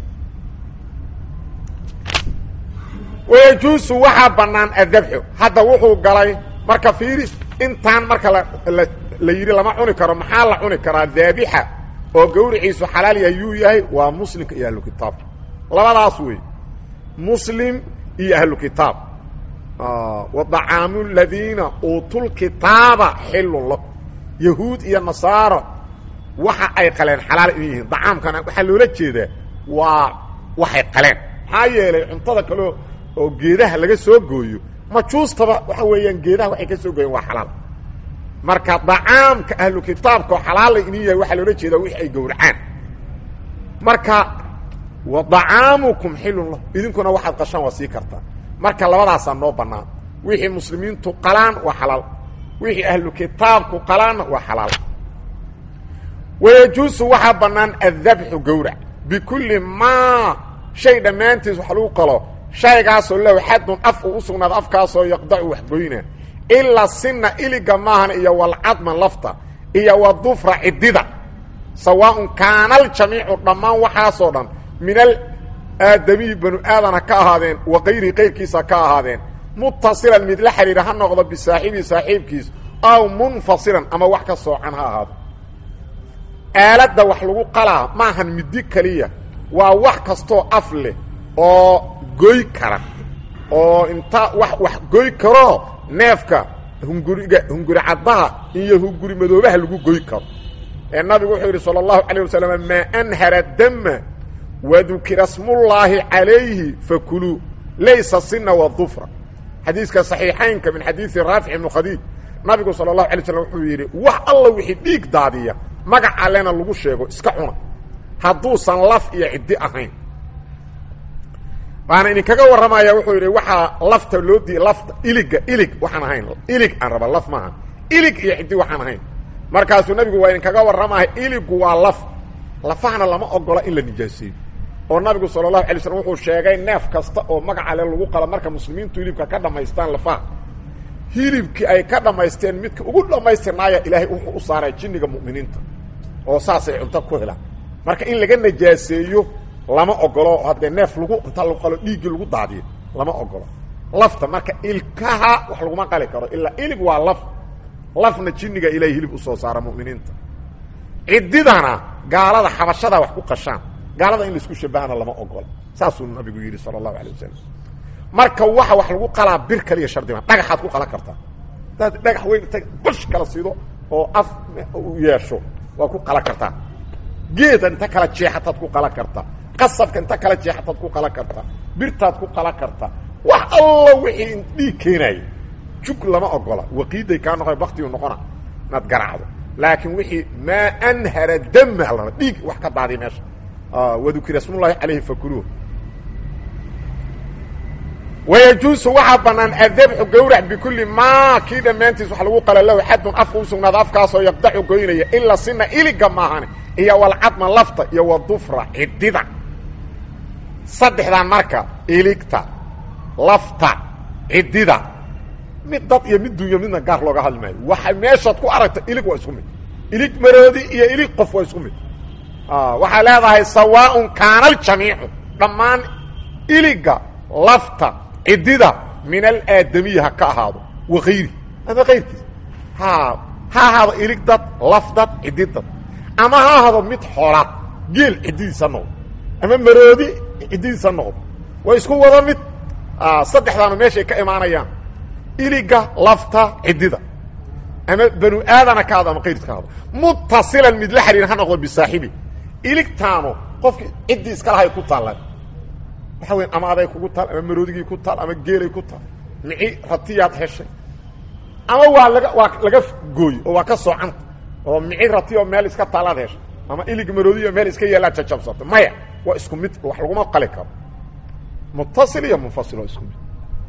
wayajuusu waxaa bannaan adabxu hadda wuxuu galay marka fiiri intaan marka la la yidhi lama cuni karo maxaa la cuni karaa daabixa oo gawriciisu xalaal yahay yuu yahay waa muslimka iyo ahlu kitaabka labadaas wey muslim iyo ahlu kitaab wa dacaamu ladiina uutulkitaaba xilun lakum yahuud iyo nasaaro waxa ay qaleen xalaal in yihiin dacaamkana waxaa loola jeedaa waa waxay qaleen maxaa yeelay cuntada kaleo oo geedaha laga soo gooyo majuustaba waxa weeyaan geedaha waxay ka soo gooyeen waa xalaal marka dacaamka ahlu kitaabka oo xalaala inin yahay waxaa loola jeedaa wixi ay gowracaan marka wa dacaamukum xilun lahu idinkuna waxaad qashaan waa sii kartaa marka labadaasaa noo bannaan wixii muslimiintu qalaan waa xalaal wixii ahlu kitaabku qalaanna waa xalaal wayajuusu waxaa bannaan addabxu gowrac bikulli maa shay dhammaantiis wax lagu qalo shaygaasoo lahu xadun af uu u sugnaado afkaasoo yaqdacu waxgoyna ilaa sinna iliga maahan iyo walcadma lafta iyo wadufra ciddida sawaaun kaana aljamiicu dhammaan waxaasoo dhan min aadamiyi banu aadana ka ahaadeen wa kayrihi kayrkiisa ka ahaadeen muttasilan mid la xidhiira ha noqdo bisaaxibihi saaxiibkiis aw munfasilan ama wax ka soocan ha ahaado aaladda wax lagu qalaa maahan midi keliya waa wax kastoo af leh oo goy kara oo inta wax wax goy karoo neefka hunguriga hunguri caddaha iyo hunguri madoobaha lagu goy karo ee nabigu wuxuu yidhi salى الlahu عalيه wasalam maa anhara dama wadukira smullaahi calayhi fakuluu laysa sina wadufra xadiiska صaxiixaynka min xadiidi raafic ibnu khadiij nabigu salى الlahu alay slam wuxuu yidhi wax alla wixii dhiig daadiya magac allena lagu sheego iska cuna hadduusan laf iyo ciddi ahayn waana idinkaga warramaya wuxuu yidhi waxaa lafta loo di lafta iliga ilig waxaan ahayn ilig aan raba laf maaha ilig iyo ciddi waxaan ahayn markaasuu nabigu waa idinkaga warramaya iligu waa laf lafahana lama ogola in la nijaaseeyo oo nabigu sala allahu alay slam wuxuu sheegay neef kasta oo magaca le lagu qalo marka muslimiintu hilibka ka dhammaystaan lafaha hilibkii ay ka dhammaysteen midka ugu dhammaystirnaaya ilaahay wuxuu u saaray jinniga mu'miniinta oo saasay cunto ku helaan marka in laga najaaseeyo lama ogolo haddee neef lagu inta lagu qalo dhiiggii lagu daadiyo lama ogolo lafta marka ilkaha wax laguma qali karo ilaa ilig waa laf lafna jinniga ilahay hilib usoo saara mu'miniinta ciddidana gaalada xabashada wax ku qashaan gaalada in laisku shabahana lama ogola saasuu nabigu yidhi sala allahu alay wasalam marka waxa wax lagu qalaa bir kaliya shardimaa dhagaxaad ku qalan kartaa hadaad dhagax weyn inta bash kala sido oo af u yeesho waa ku qalan kartaa geeda inta kala jeexataad ku qalan kartaa qasabka inta kala jeexataad ku qalan kartaa birtaad ku qalan kartaa wax alla wixii dhiig keenaaya jug lama ogola waqiiday kaa noqo baktigu noqona inaad garaacdo laakiin wixii maa anhara dama la dhiig wax ka daadiya meesha wadukira smullahi calayhi fakuluuh wayajuusu waxaa bannaan adabxu gawrac bikulli maa kii dhammaantiis wax lagu qala lahu xadun afka u sugnaado afkaasoo yaqdaxu goynaya ila sina iliga maahane iyo walcadma lafta iyo wadufra cidida saddexdan marka iligta lafta cidida mid dad iyo mid dunya midna gaar looga hadli maayo waxa meeshaad ku aragta ilig waa isku mid ilig maroodi iyo ilig qof waa isku mid waxaa leedahay sawaaءun kaana aljamiicu dhammaan iliga lafta cidida min alaadamiyi ha ka ahaado wakayri ama kayrkiis ha ha ahaado ilig dad laf dad cidi dad ama ha ahaado mid xoolaad geel cididiisa noqdo ama maroodi cididiisa noqdo waa isku wada mid saddexdaanu meeshay ka imaanayaan iliga lafta cidida ama banu aadana ka hado ama kayrkiis ka hado mutasilan mid la xariir ha noqdo bisaaxibi iligtaanu qofki ciddii iska lahay ku taallaan waxa weya ama aday kugu taal ama maroodigii ku taal ama geelay ku taal mici ratiyaad heshay ama waa laga waa laga gooye oo waa ka soocanta oo mici rati oo meel iska taalaad heshay ama ilig maroodiyo meel iska yeelaad jajabsata maya waa isku mid wax laguma qali karo mutasil iyo munfasil oo isku mid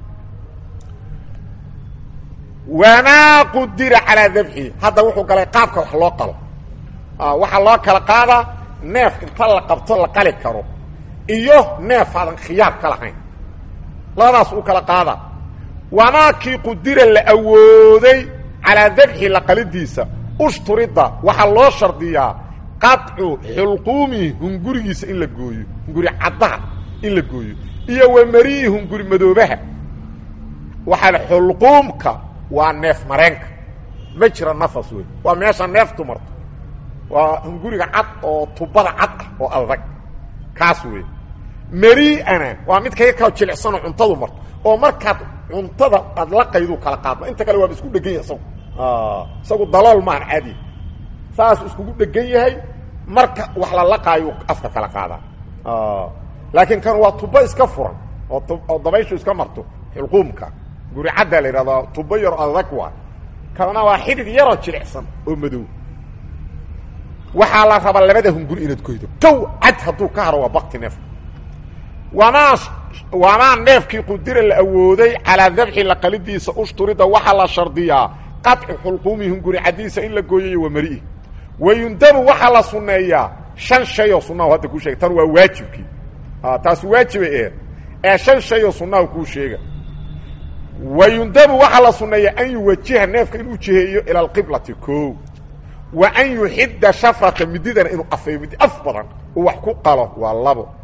wamaa qudira calaa dabxi hadda wuxuu galay qaabka wax loo qalo waxaa loo kala qaadaa neef inta la qabto la qali karo iyo neef aadan khiyaar ka lahayn labadaas u kala qaada wamaakii qudira la awooday calaa dabxi la qalidiisa ushturida waxaa loo shardiyaa qaطcu xulquumihi hungurigiisa in la gooyo hunguri caddaha in la gooyo iyo wamarihi hunguri madoobaha waxaa xulquumka waa neef mareenka ma jira nafas wey waa meesha neeftu marto waa hunguriga cad oo tubada cad ah oo adag kaas wey meri'ana waa mid kaga kao jilicsanoo cuntadu marto oo markaad cuntada aad laqaydu kala qaadma inta kale waaba isku dhegan yahay isagu isagu dalool maan caadi saas iskugu dhegan yahay marka wax la laqaayo afka kala qaadaa laakiin kan waa tubo iska furan oo oo dabayshu iska marto xulquumka guri caddaa la yidhahdaa tubo yar adag waa kana waa xidid yaroo jilicsan oo madow waxaa la rabaa labada hunguri inaad goydo kow cad hadduu ka haro waa bakti neef wamaa wamaa neefkii qudira la awooday calaa dabxi la qalidiisa ushturida waxaa la shardiyaa qaطcu xulquumihi hunguri caddiisa in la gooyayo waa mari'i wayundabu waxaa la sunneeyaa shan shay oo sunnahu hadda kuu sheega tan waa waajibkii taasi waajibay eed ee shan shay oo sunnahu kuu sheega wayundabu waxaa la sunneeyaa an yuwajiha neefka inuu jiheeyo ila alqiblati ko wa an yuxidda shafrata mididana inuu afeeyo midi af badan uu wax ku qalo waa labo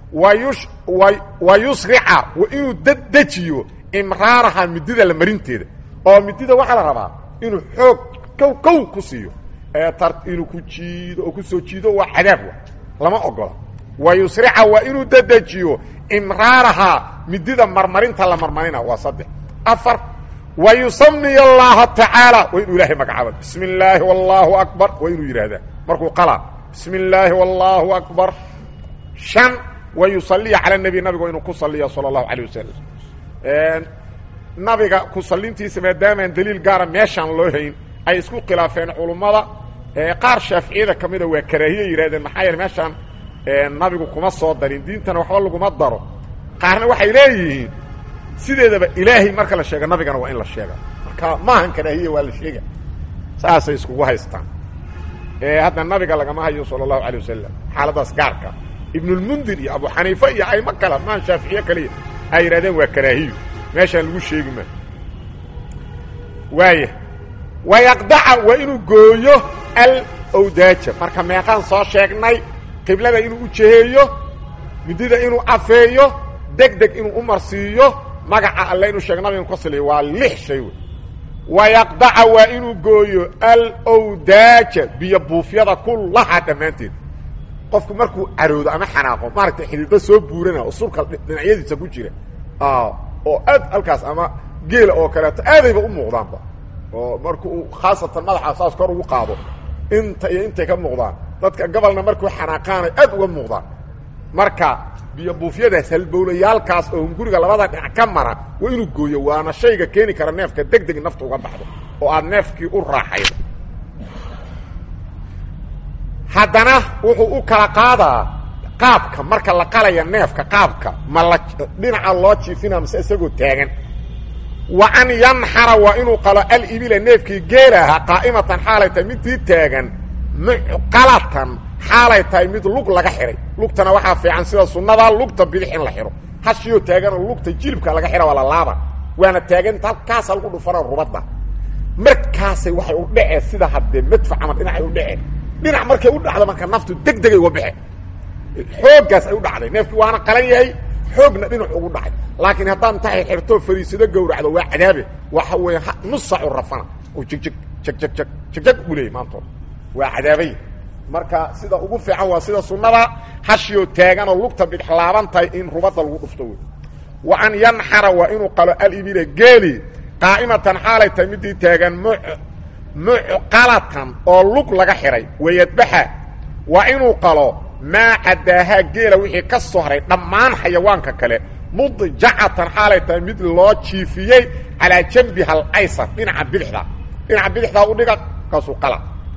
wayush wa yusrica wa inuu dedejiyo imraaraha midida la marinteeda oo midida waxaa la rabaa inuu xoog kow kow ku siiyo ee tar inuu ku jiido oo ku soo jiido waa cadaab wa lama ogola wa yusrica waa inuu dedejiyo imraaraha midida marmarinta la marmarina waa saddex afar wa yusamiy allaha tacaala waa inuu ilaahay magacaaba bismi illaahi wallaahu akbar waa inuu yidhaahdaa markuu qalaa bismi illaahi wallaahu akbar shan wa yusaliya cala nebi nabigu inuu ku saliya sala allahu calayh wasalam nabiga ku salintiisa maadaamaan daliil gaara meeshaan loo hayn ay isku khilaafeen culummada qaar shaaficiyada ka mida waa karaahiye yidhahdeen maxaa yeele meeshaan nabigu kuma soo darin diintana waxba laguma daro qaarna waxay leeyihiin sideedaba ilaahay marka la sheega nabigana waa in la sheega marka maahan karaahiye waa la sheega saasay iskugu haystaan hadda nabiga lagama hayo sala allahu alay wasalam xaaladaas gaarka ibnulmundir iyo abu xaniifa iyo aymo kale maan shaaficiye kaliya ay yidhahdeen waa karaahiyo meeshaan lagu sheegi ma waaya wayaqdaca waa inuu gooyo alawdaaja marka meeqaan soo sheegnay qiblada inuu u jeheeyo midida inuu afeeyo deg deg inuu u marsiiyo magaca alle inuu sheeg nabiga ka saliyo waa lix shay wey wayaqdaca waa inuu gooyo alawdaaja biyo buufyada kullaha dhammaanteed qofku markuu caroodo ama xanaaqo maaragtay xidhiidho soo buurana oo sulka dhinacyadiisa ku jira oo aad halkaas ama geela oo kaleeto aadayba u muuqdaanba oo marka uu khaasatan madaxa saas kor ugu qaado inta iyo intay ka muuqdaan dadka gobolna markuu xanaaqaanay aad uga muuqdaan marka biyo buufyadaas halbowlayaalkaas oo hunguriga labada dhinac ka mara waa inuu gooyo waana shayga keeni kara neefka deg deg nafta uga baxdo oo aad neefkii u raaxaydo haddana wuxuu u kala qaadaa qaabka marka la qalaya neefka qaabka ma la dhinaca loo jiifina mase isagoo taagan wa an yanxara waa inuu qalo alibila neefkii geelaha qaa'imatan xaalay tahay midii taagan mucqalatan xaalay tahay mid lug laga xihay lugtana waxaa fiican sida sunnadaa lugta bidix in la xidho hashiyoo taaganoo lugta jilibka laga xidha waa la laaba waana taaganta halkaasa lagu dhufana rubadda markaasay waxay u dhaceen sida haddee madfa camal dhinacay u dhaceen dhinac markay u dhacdo marka naftu deg degay uga baxe xooggaas ay u dhacday neefkii waana qalan yahay xoogna dhinac ugu dhacay laakiin haddaan tahay xirtoo fariisado gowracdo waa cadaabe waxa weeye nusacu rafana oo jigjig jegjeg jeg jegjeg u leeyay maantood waa cadaabay marka sida ugu fiican waa sida sunnada hashiyoo taaganoo lugta bidx laaban tahay in rubadda lagu dhufto wey wa an yanxara waa inuu qalo alibila geeli qaa'imatan xaalay tahay midii taagan mu mucqalatan oo lug laga xidhay wayadbaxa waa inuu qalo maa cadaahaa geela wixii ka soo haray dhammaan xayawaanka kale mudjacatan xaalay tahay mid loo jiifiyey calaa jambiha alaysar dhinaca bidixda dhinaca bidixdaa u dhiga kaasuu qala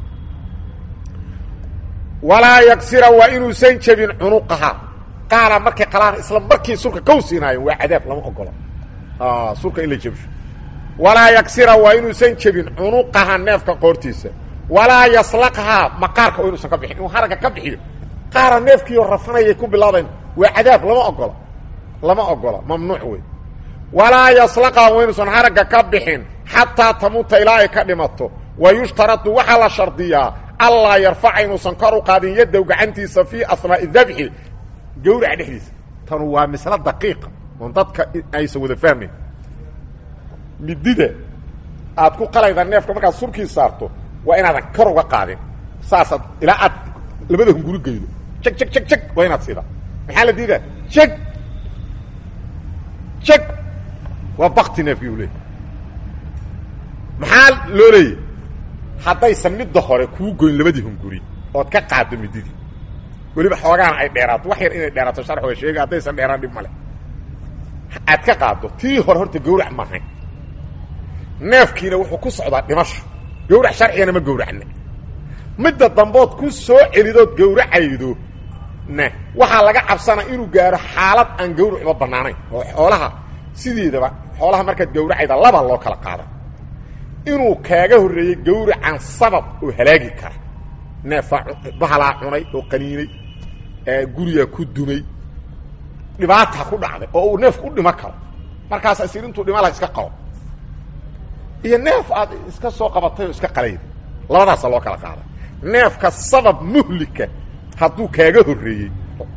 walaa yagsira waa inuusan jebin cunuqaha qaala markay qalaan isla markii sulka kow siinaayeen waa cadaab lama ogolo sulka in la jebsho walaa yagsira waa inuusan jebin cunuqaha neefka qoortiisa walaa yaslaqhaa maqaarka waa inuusan ka bixin inuu haragga ka bixiyo qaara neefkiioo rafanayay ku bilaabayn waa cadaab lama ogola lama ogola mamnuuc wey walaa yaslaqhaa waa inuusan haragga ka bixin xataa tamuuta ilaa ay ka dhimato wa yushtaradu waxaa la shardiyaa allaa yarfaca inuusan kor u qaadin yadow gacantiisa fii asnaa'i dabxi gawraca dhexdiisa tanu waa mislo daqiiqa oon dadka aysan wada fahmayn midida aad ku qalayda neefka markaad surkii saarto waa inaadan kor uga qaadin saasaad ilaa aad labada hunguri geydo jeg jeg jeg jeg waa inaad sidaa maxaa la diidaa jeg jeg waa bakti neefkii u leeyay maxaa loo leeyay haddaysan midda hore kuu goyn labadii hunguri ood ka qaaddo mididii weliba xoogaana ay dheeraato wax yar inay dheeraato sharxooga sheega haddaysan dheeraan dhib male aad ka qaaddo tii hore horta gawrac maahayn neefkiina wuxuu ku socdaa dhimasho gawrac sharcigana ma gawracna midda dambood ku soo celidood gawracaydo ne waxaa laga cabsanaa inuu gaaro xaalad aan gawracuba bannaanayn oo xoolaha sideedaba xoolaha markaad gawracayda laba loo kala qaada inuu kaaga horreeyey gawracan sabab oo halaagi kara neefaa bahalaa cunay oo qaniinay gurigaa ku dumay dhibaata ku dhacday oo uu neefku u dhima karo markaas isir intuu dhima laha iska qabo iyo neef aad iska soo qabatay oo iska qalayda labadaasa loo kala qaada neefka sabab muhlika hadduu kaaga horreeyey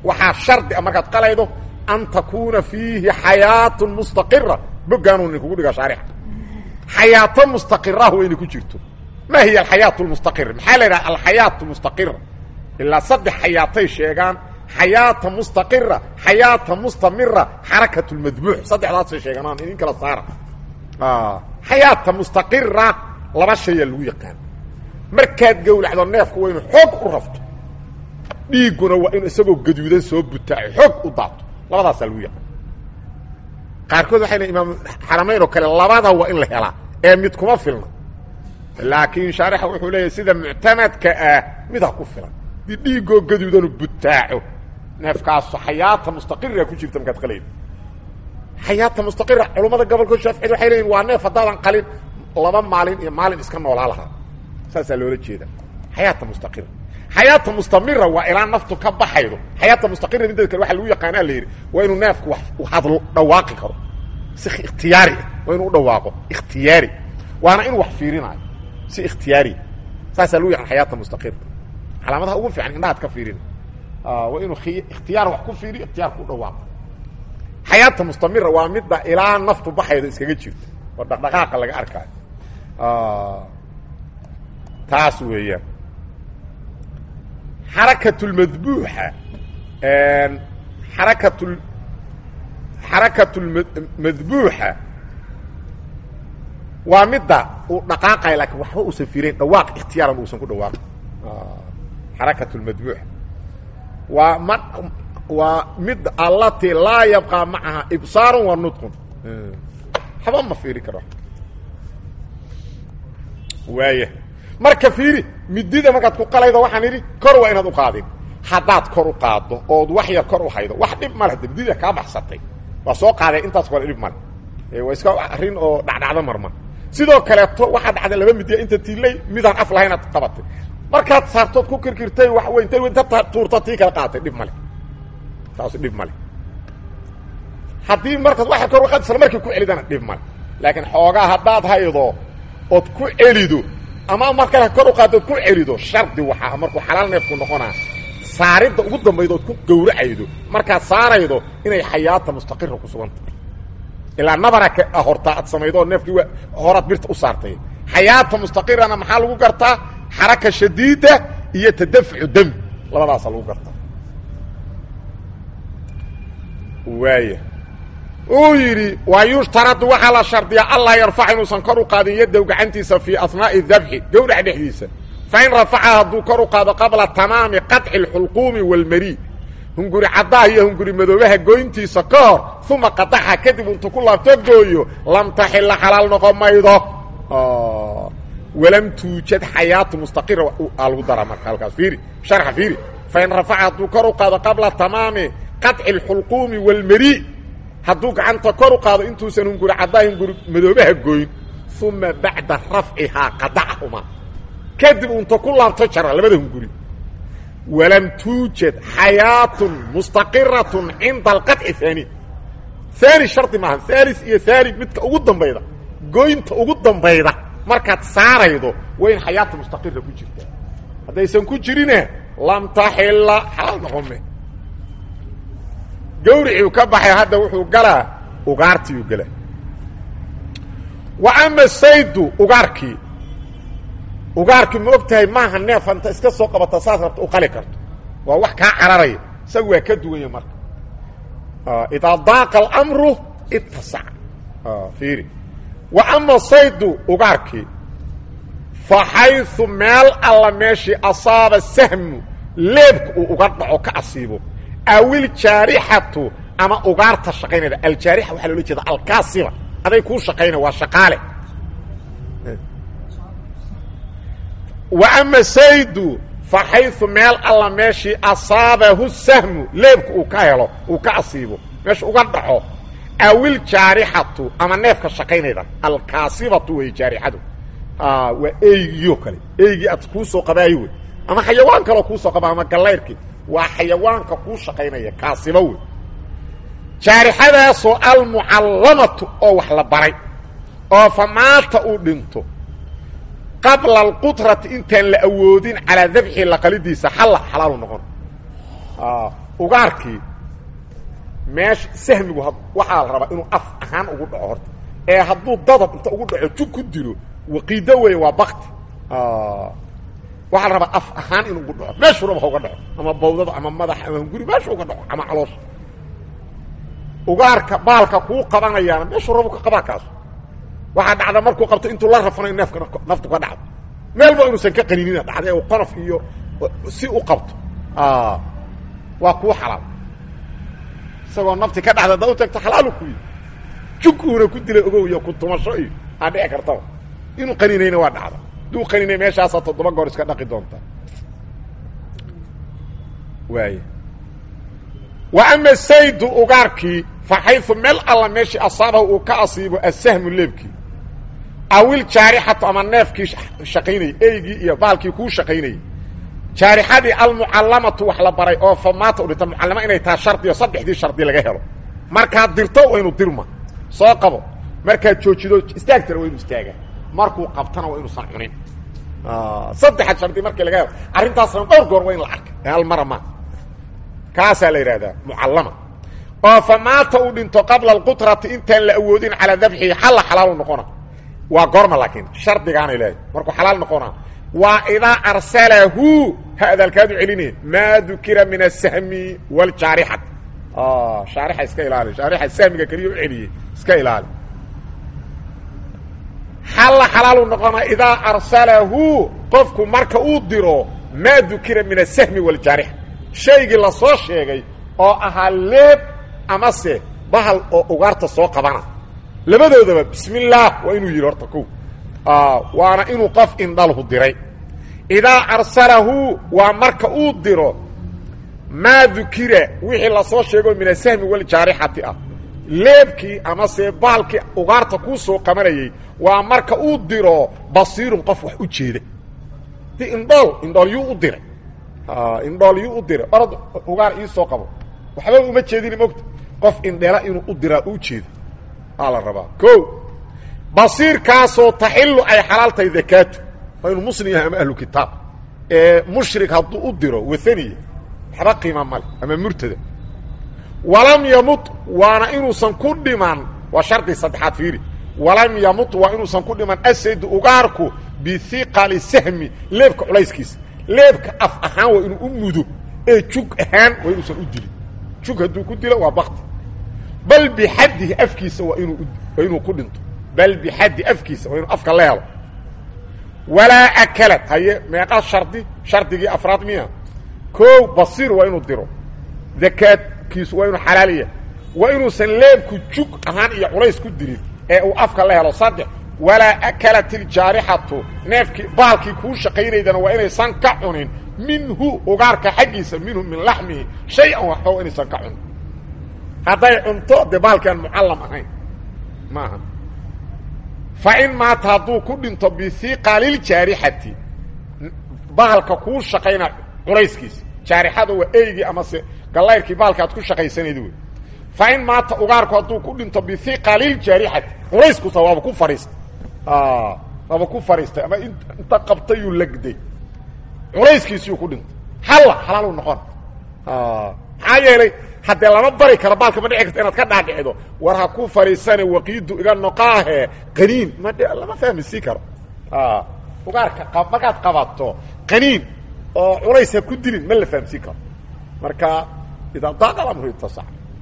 waxaa shardi a markaad qalaydo an takuuna fiihi xayaatun mustaqira boggaanuu nin kugu dhiga shaarixa xayaato mustaqirah waa inay ku jirto ma hiya alxayaat lmustaqira maxaa la yidhaha alxayaat mustaqira ilaa saddex xayaatay sheegaan xayaata mustaqira xayaata mustamira xarakat lmadbuux saddexdaasay sheegaan aan idin kala saara xayaata mustaqira laba shayaa lagu yaqaan markaad gowlacdo neefku waa inu xoog u rafto dhiigguna waa inu isagoo gaduudan soo butaaco xoog u daato labadaasaa lagu yaqaan qaarkood waxay lein imaam xaramayn oo kale labada waa in la helaa ee mid kuma filna laakiin shaarixa wuxuu leeyahay sida muctamadka ah midaa ku filan di dhiiggoo gaduudanu butaaco neefkaasu xayaata mustaqira ku jirta markaad qalayda xayaata mustaqira culummada gobolka shaaficid waxay leeyihin waa neef haddaadan qalin laba maalin iyo maalin iska noolaa lahaa saasaa loola jeeda xayaata mustaqira xayaata mustamira waa ilaa naftu ka baxaydo xayaata mustaqira mideed kale waxaa lagu yaqaanaa la yidhi waa inuu neefku wax hadlo dhawaaqi karo si ikhtiyaari ah waa inuu u dhawaaqo ikhtiyaari waana inuu wax fiirinaayo si ikhtiyaari saasaa lagu yaqaan xayaata mustaqira calaamadaha ugu fiican indhahaad ka fiirina waa inuu ikhtiyaar wax ku fiiriyo ikhtiyaarku u dhawaaqo xayaata mustamira waa midda ilaa naftu baxaydo iskaga jirto oo dhaqdhaqaaqa laga arkaayo taas weeyaan xarakat lmadbuuxa xarakat xarakat lmadbuuxa waa midda uu dhaqaaqaya laakiin waxba uusan fiirayn dhawaaq ikhtiyaaran uusan ku dhawaaqin xarakat lmadbuuxa waa ma waa mid allati laa yabqaa macaha ibsaarun wa nudqun waxba ma fiiri karo waaya marka fiiri midida markaad ku qalaydo waxaan idhi kor waa inaad u qaadin haddaad kor u qaaddo ood wax yar kor u haydo wax dhib ma leh de midida kaa baxsatay waa soo qaadee intaas kole dhib male waa iska arrin oo dhacdhacdo marma sidoo kaleeto waxaa dhacday laba midiya inta tiilay midaan af lahayn aad qabatay markaad saartood ku kirkirtay wax weyn ta inta tuurta tii kala qaatay dhib male taas dhib male haddii markaad waxa kor u qaad isla markii ku celidana dhib male laakiin xoogaa haddaad haydo ood ku celido ama mar kale kor u qaaddood ku celido shardi waxaa markuu xalaal neefku noqonaa saaridda ugu dambayda ood ku gowracaydo markaad saaraydo inay xayaata mustaqira ku sugan tahay ilaa nabara ka hortaa aad samaydo oo neefkii waa horaad birta u saartay xayaata mustaqirana maxaa lagu gartaa xaraka shadiida iyo tadafucu dami labadaasa lagu gartaa waaya uu yidhi waa yushtaradu waxaa la shardiyaa allah yarfac inuusan kor u qaadin yadow gacantiisa fii asnaa'i dabxi gowrac dhexdiisa fain rafaca hadduu kor u qaado qabla tamaami qaطci اlxulquumi wاlmari hunguri caddaha iyo hunguri madoobaha goyntiisa ka hor uma qadaxa kadib intuu ku laabto gooyo lam taxila xalaal noqon maydo walam tuujad xayaatu mustaqira aa lagu daraa marka halkaas fiiri sharxa fiiri fain rafaca hadduu kor u qaado qabla tamaami qaطci اlxulquumi wاlmari hadduu gacanta kor u qaado intuusan hunguri caddaha hunguri madoobaha goyn uma bacda rafcihaa qadacahuma kadib unta ku laabto jara labada hunguri walam tuujad xayaatun mustaqiratun cinda alqaطci haani haani shardi maaha haalis iyo haani midka ugu dambayda goynta ugu dambayda markaad saaraydo waa in xayaata mustaqira ku jirta haddaysan ku jirine lam taxila xalaal noqome gawriciu ka baxay hadda wuxuu galaa ugaartiiu galaa wa ama saydu ugaarkii ugaarkii ma og tahay maaha neef anta iska soo qabata saas rabta u qali karto waa wax kaa cararaya isaga waa ka duwanya marka idaa daaqa alamru ittasac fiiri wa ama saydu ugaarkii fa xayثu meel alla meeshii asaaba sahmu leebka uu uga dhaco ka asiibo awil jaarixatu ama ugaarta shaqaynayda aljaarixa waxaa loola jeeda alkaasiba aday kuu shaqaynaya waa shaqaale wa ama saydu fa xayثu meel alla meeshii asaabahu sahmu leebka uu ka helo uu ka asiibo meesha uga dhaco awil jaarixatu ama neefka shaqaynayda alkaasibatu wey jaarixadu waa eygiyo kale eygii aad kuu soo qabaayo wey ama xayawaan kaloo kuu soo qaba ama gallayrkii waa xayawaanka kuu shaqaynaya kaasiba wey jaarixadaasoo almucallamatu oo wax la baray oo fa maata uu dhinto qabla alqudrati intaan la awoodin calaa dabxi laqalidiisa xalla xalaalu noqon ugaarkii meesha sahmigu waxaa la rabaa inuu af ahaan ugu dhaco horta ee hadduu dadab inta ugu dhaco jug ku dilo waqiido weeye waa bakti waxaa la rabaa af ahaan inuu ugu dhaco meeshuu raba ha uga dhaco ama bawdada ama madax ama hunguri meeshu uga dhaco ama caloosha ugaarka baalka kuu qabanayaana meeshuu rabu ka qabaa kaas waxaa dhacda markuu qabto intuu la rafanayo neefka naftu ka dhacdo meelba inuusan ka qaninina dhacda u qonof iyo si u qabto waa kuu xalaal isagoo nafti ka dhacda da u tagto xalaalu ku yi jug uuna ku dilay ogow iyo ku tumasho iyo aa dhici kartaba inuu qaninayna waa dhacda haduu qaninay meeshaasaa toddoba goor iska dhaqi doonta waay wa ama saydu ugaarkii fa xayثu meel alla meeshii asaabahu uu ka asiibo asahmu leebkii awil jaarixatu ama neefkii shaqaynayay eygii iyo baalkii kuu shaqaynayay jaarixadii almucallamatu wax la baray oo famaata u dhinta mucallama inay taha shardiyo saddexdii shardi laga helo markaad dirto waa inu dirma soo qabo markaad joojido istaagtana waa inu istaaga markuu qabtana waa inuusan cunin saddexaad shardi markii laga helo arrintaasna dhowr goor waa in la arka ee almara ma kaasaa la yidhahdaa mucallama oo famaata uu dhinto qabla alqutrati intaan la awoodin calaa dabxihi xalla xalaalu noqona waa goorma laakiin shardigaanay leedahay markuu xalaal noqonaa waa idaa arsalahu ha adaalkaadu celinaya maa dukira min asahmi wاljaarixat shaarixa iska ilaali shaarixa sahmiga keliya u celiyey iska ilaali xalla xalaalu noqonaa idaa arsalahu qofku marka uu diro maa dukira min asahmi wاljaarixa shaygii lasoo sheegay oo ahaa leeb amase bahal oo ugaarta soo qabana labadoodaba bismi اllaah waa inuu yidhi horta ko waana inuu qof indhalhu diray idaa arsalahu waa marka uu diro maa dukira wixii lasoo sheego min asahmi waljaarixati ah leebkii amase baalkii ugaarta kuu soo qabanayay waa marka uu diro basiirun qof wax u jeeda di indhool indhool yuu u diray indhool yuu u diray orad ugaar ii soo qabo waxba uma jeedin mogta qof indhela inuu u diraa u jeedo aa la rabaa o basiirkaasoo taxilu ay xalaal tahay dakaatu waa inuu muslim yahay ama ahlu kitaab ee mushrik hadduu u diro waaniya waxba qiima male ama murtada walam yamut waana inuusan ku dhiman waa shardi saddexaad fiiri walam yamut waa inuusan ku dhiman asaydu ugaarku bihiqali sahmi leebka culayskiisa leebka af ahaan waa inuu u mudo ee jug ahaan waa inuusan u dilin jug hadduu ku dilo waa bakti bal bixaddihi afkiisa waa inuu waa inuu ku dhinto bal bixaddi afkiisa waa inuu afka la helo walaa akalad haye meeqa shardi shardigii afraad miya koow basiir waa inuu diro dakaadkiisu waa inuu xalaaliya waa inuusan leebku jug ahaan iyo culays ku dirin ee uu afka la helo saddex walaa akalat iljaarixatu neefkii baalkii kuu shaqaynaydana waa inaysan ka cunin minhu ugaarka xaggiisa minhu min laxmihi shay-an waxba waa inaysan ka cunin hadday cunto dee baalkii aan mucallam ahayn maaha fa in maata hadduu ku dhinto bihiqaliljaarixati baalka kuu shaqayna culayskiisa jaarixada waa eygii amase gallayrkii baalka aad ku shaqaysanayda wey fa in maata ugaarku hadduu ku dhinto bihiqaliljaarixati culayskusa waaba ku fadhiistay waaba ku fadhiistay ama inta qabtayuu legday culayskiisiyuu ku dhintay halla xalaalu noqon maxaa yeelay haddee lama bari karo baalka ma dhici karta inaad ka dhaadhicdo war ha ku fadhiisane waqiidu iga noqaahe qaniin ma lama fahmisi karo ugaarka markaad qabato qaniin oo culays ha ku dilin ma la fahamsiin karo marka idaa daaqal amru itasac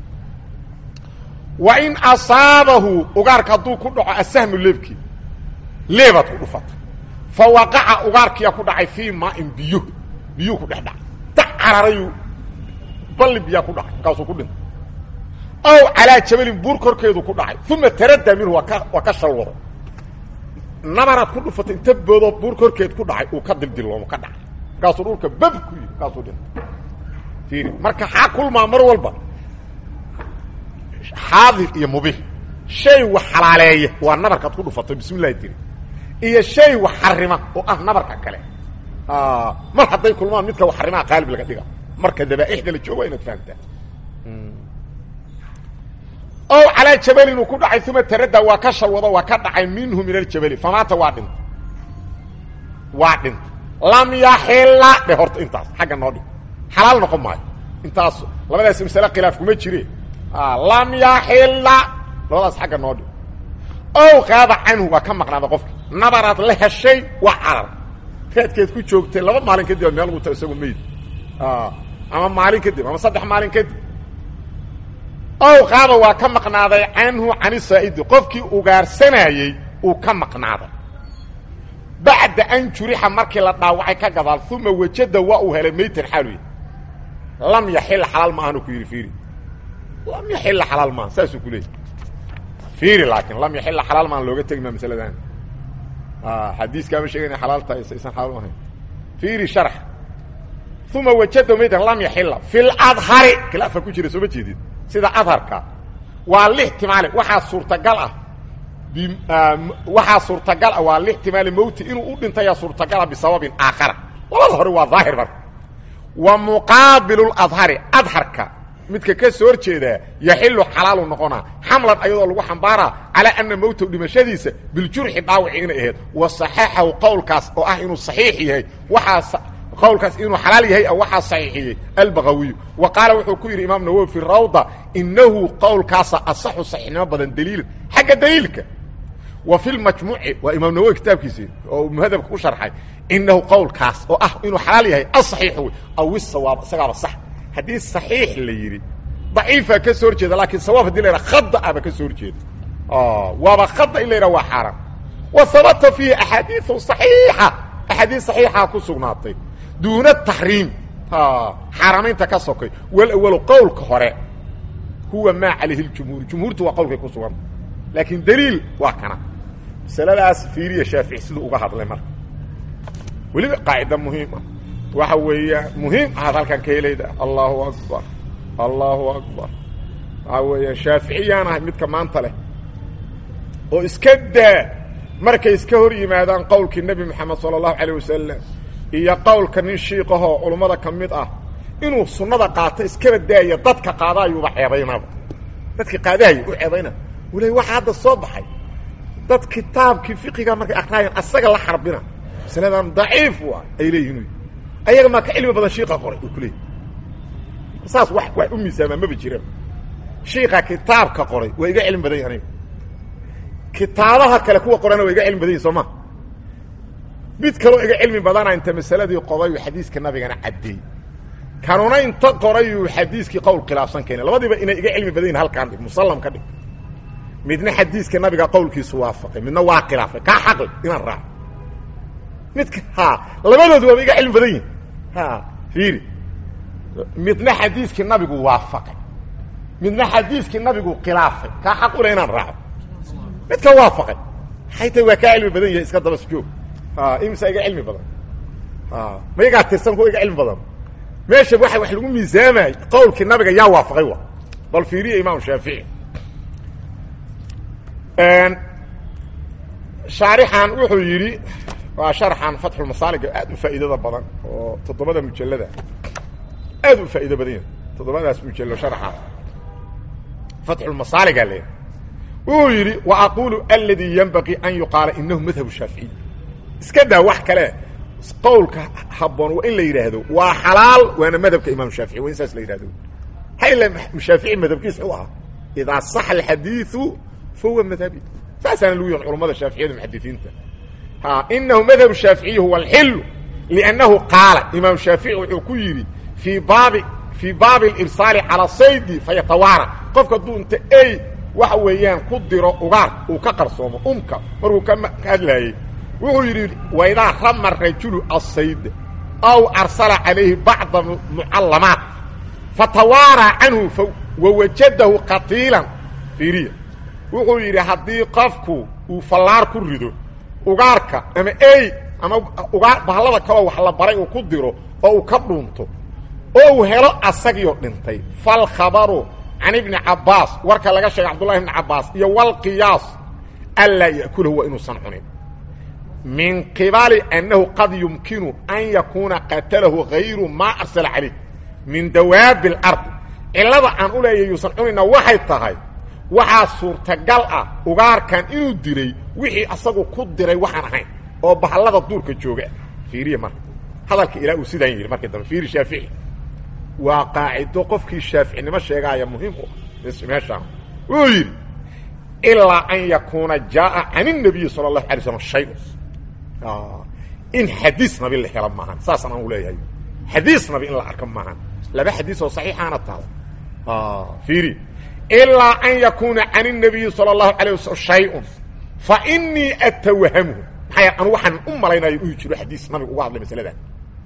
wa in asaabahu ugaarka hadduu ku dhaco asahmu leebkii leebaad ku dhufata fa waqaca ugaarkiyaa ku dhacay fii maain biyo biyuu ku dhex dhacay da cararayu balli biyaa ku dhacay markaasuu ku dhintay aw calaa jabalin buur korkeedu ku dhacay uma taraddaa minhu waa ka waa ka shalwado nabaraad ku dhufatay inta boodoo buur korkeed ku dhacay uu ka dildiloomo ka dhacay markaasuu dhulka bab ku yidhi markaasuu dhintay fiiri marka xaa kulmaa mar walba xaadir iyo mubih shay wax xalaaleeya waa nabarkaad ku dhufatay bismi llahi tiri iyo shay wax xarima oo ah nabarka kale mar hadday kulmaan midka wax xarimaha qaalib laga dhiga marka dabaaixda la joogo inaad fahamtaa ow calaa jabali inuu ku dhacay uma taradda waa ka shalwado waa ka dhacay minhu min aljabali famaata waa dhintay waa dhintay lam yaxila dhe horta intaas xagga noo dhig xalaal noqon maayo intaas labadaas masale khilaaf kuma jire lam yaxila labadaas xagga noo dhig ow qaaba canhu waa ka maqnaada qofki nabaraad la heshay waa carar raadkeed ku joogtay laba maalin kadib meel guta isagu meyd ama maalin kadib ama saddex maalin kadib ow qaaba waa ka maqnaaday canhu cani saa'idi qofkii ugaarsanayey uu ka maqnaaday bacda an jurixa markii la dhaawacay ka gadaal uma wajada waa uu helay maytan xaaluy lam yaxila xalaal maahan ku yidhi fiiri lam yaxila xalaal maaha saasuu ku leeyay fiiri laakiin lam yaxila xalaal maahan looga tegi maa masaladan xadiiskaaba sheegayna xalaal tahay saysan xalaal ahayn fiiri sharx uma wajada maytan lam yaxila fi ladhari khilaafa ku jira sooma jeedid sida adharka waa lixtimaale waxaa suurtagal ah waxaa suurtagal ah waa lixtimaali mowti inuu u dhintaya suurtagala bisababin aakhara labada hore waa daahir marka wa muqaabilu ladhari adharka midka ka soo horjeedaa yaxilu xalaalu noqonaa xamlan ayadoo lagu xambaaraa calaa ana mowtahu dhimashadiisa biljurxi dhaawaci inay ahayd wa saxaxahu qowlkaas oo ah inuu saxiix yahay waxaa qowlkaas inuu xalaal yahay waxaa saxiixiyey albagawiyu wa qaala wuxuu ku yidhi imaam nawowi fi rawda inahu qowlkaasa asaxu saxiixnimo badan daliilan xagga daliilka wa fi lmajmuuci waa imaam nawowi kitaabkiisi oo muhadabka ku sharxay inahu qowlkaas oo ah inuu xalaal yahay asaxiix wey aw isawaab isagaaba sax haddii saxiix la yidhi daciifaa ka soo horjeeda laakiin sawaab hadii la yidhaha khada aba ka soo horjeeda waaba khada in la yidhaha waa xaaraan wa habata fiihi axaadiiu saxiixa axaadiis saxiixa ku sugnaatay duuna taxriim xaaramaynta ka sokay walawalu qowlka hore huwa maa calayhi ljumhuur jumhuurtu waa qowlkay ku suganta laakiin daliil waa kana masaladaas fiiriya shaafici siduu uga hadlay marka weliba qaacida muhiim ah waxa weeya muhiim ahaad halkan ka helayda allahu akbar allahu akbar waxa weeya shaaficiyaan ahay midka maanta leh oo iska daa markay iska hor yimaadaan qowlkii nebi moxamed sala allahu calayh wasalam iyo qowlka nin shiiqahoo culummada ka mid ah inuu sunnada qaato iskaba daaya dadka qaadaayuuba ceebaynaba dadki qaadahaya u ceebayna wula waxa hadda soo baxay dad kitaabkii fiqiga markay akraayan asaga la xarbina masaladan daciif u ah ay leeyihin ayaga maa ka cilmi badan shiiqa qoray uu kuleeyay saas wax wax u miisaamaa maba jiraba shiiqa kitaabka qoray waa iga cilmi badan yahi aniga kitaabaha kale kuwa qorana waa iga cilmi badan yahi soo ma mid kaloo iga cilmi badana inta masaladii qodayu xadiiska nabigana caddeey kanuna inta qorayuu xadiiskii qowl khilaafsan keenay labadiiba inay iga cilmi badan yihin halkaan dhig musallam ka dhig midna xadiiska nabiga qowlkiisu waafaqay midna waa khilaafay kaa xaqli inaan raaco midka ha labadoodu waaba iga cilmi badan yihin ha fiiri midna xadiiskii nabigu waafaqay midna xadiiskii nabigu khilaafay kaa xaq ule inaan raaco midka waafaqay xayta waa kaa cilmi badan yahay iska dabas joog imsa iga cilmi badan ma igaa tirsan kuwa iga cilmi badan meesha waa wax lagu miisaamay qowlkii nabiga yaa waafaqay wa bal fiiriya imaam shaafici shaarixan wuxuu yidhi waa sharxan fatxulmasaaliga aad u faa'iidada badan oo toddobada mujallada aad u faa'iido badan yahay toddobadaas mujallo sharxa fatxulmasaaliga le wuxuu yidhi wa aqulu aladii yanbaqii an yuqaala inahu madhab shaaficiy iska daa wax kale qowlka habboon waa in la yidhaahdo waa xalaal waana madhabka imaam shaafici waa in saas la yidhahdo hayla shaafici madhabkiis u ahaa idaa saxa alxadiiu fahuwa madhabi saasaana lagu yahin culamada shaaficiyada muxadisiinta ha inahu madhab shaaficiyi huwa alxilu liannahu qaala imaam shaafici wuxuu ku yidhi fii baabi fii baabi alirsaali calaa saydi fayatawaara qofka hadduu inta ey waxa weeyaan ku diro ugaar uu ka qarsoomo umka markuu ka hadlaayey wuxuu yidhi waidaa rama rajulu asayd aw arsala calayhi bacda mucallamaat fatawaaraa canhu wawajadahu qatiilan fiiriya wuxuu yidhi haddii qofku uu fallaar ku rido ugaarka ama ey ama ugaar bahallada kaloo wax la baray uu ku diro oo uu ka dhuunto oo uu helo asagiyo dhintay falkhabaru can ibni cabbaas warka laga sheegay cabdullahi ibni cabbaas iyo walqiyaas anlaa ya'kulahu waa inuusan cunin min qibali annahu qad yumkinu an yakuuna qatalahu hayru maa arsala calayh min dawaabi اlardi cillada aan u leeya yuusan cunayna waxay tahay waxaa suurtagal ah ugaarkan inuu diray wixii asagu ku diray waxaan ahayn oo bahallada duurka jooga fiiriya marka hadalka ilaa uu sidaan yidhi markii dambe fiiri shaafici waa qaacido qofkii shaaficinimo sheegaaya muhiim u ah meeshaan wuu yidhi ilaa an yakuuna jaaa can الnabiyi salى الlahu alay slam shay in xadiis nabi la helo maahan saasaan aan u leeyahay xadiis nabi in la arko maahan laba xadiis oo saxiixaana taala fiiri ilaa an yakuuna can الnabiyi salى الlahu alيه waslm shayء fainii atawhamhu maxaa anu waxaan u malaynayo uu jiro xadiis nabiga uga hadlay masaladan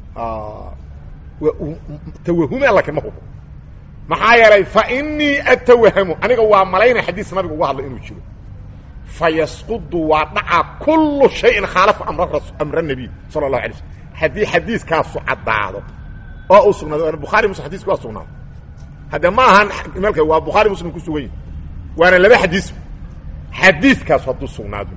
tawahuma lakin ma hubo maxaa yeelay fainii atawahamu aniga waa malaynaya xadiis nabiga uga hadlay inuu jiro fayasqudu waa dhaca kulu shayin khaalafa amra nabiy sala اlahu alay slm haddii xadiiskaasu caddaado oo uu sugnaado bukhari muslim xadiiska waa sugnaado hadde ma ahan meel waa bukhaari muslim ku sugan yahi waana laba xadiis xadiiskaasu hadduu sugnaado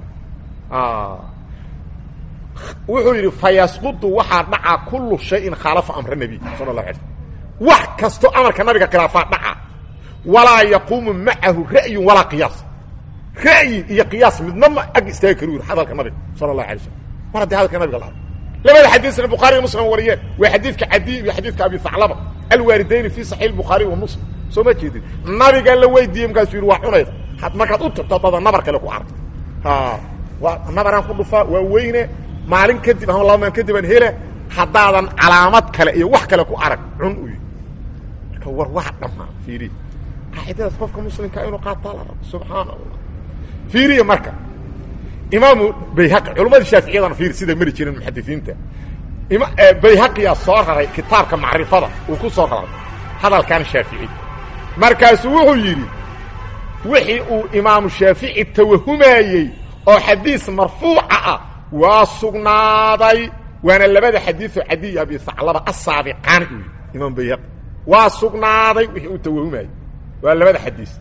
wuxuu yidhi fayasqudu waxaa dhacaa kulu shayin khaalafa amra nabiy sala اlahu alay slm wax kasto amarka nabiga khilaafaa dhaca walaa yaquumu macahu ra'yu walaa qiyaas ra'yi iyo qiyaas midna ma ag istaagi karu yidhi hadalka nabiga sala اlahu alay slm mar haddii hadalka nabiga la arko labada xadiisna bukhaari iyo muslim wariyeen waa xadiidka cadiy iyo xadiidka abi haclaba alwaalidayni fi saxiix bukhaari wa muslim soo ma jeedin nabiga la weydiiyey markaasuu yidhi waa cunayda markaad u tagto dada nabar kale ku aragto waa nabaraan ku dhufaa waa weyne maalin kadib ama laba maalin kadib aan hele haddaadan calaamad kale iyo wax kale ku arag cun u yidhi marka war wax dhammaa fiiri qaacidadaas qofka muslimka inuu qaataa la rabo subxaana allah fiiriya marka imaamu bayhaqi culammadii shaaficiyadana fiiri siday mari jireen muxadisiinta bayhaqiyaa soo raray kitaabka macrifada uu ku soo raray hadalkan shaafici markaasuu wuxuu yidhi wixii uu imaamu shaafici tawahumayey oo xadiis marfuuca ah waa sugnaaday waana labada xadiioo cadiy abi haclaba asaabiqaani u yidhi imaam bayhaqi waa sugnaaday wixii uu tawahumayey waa labada xadiis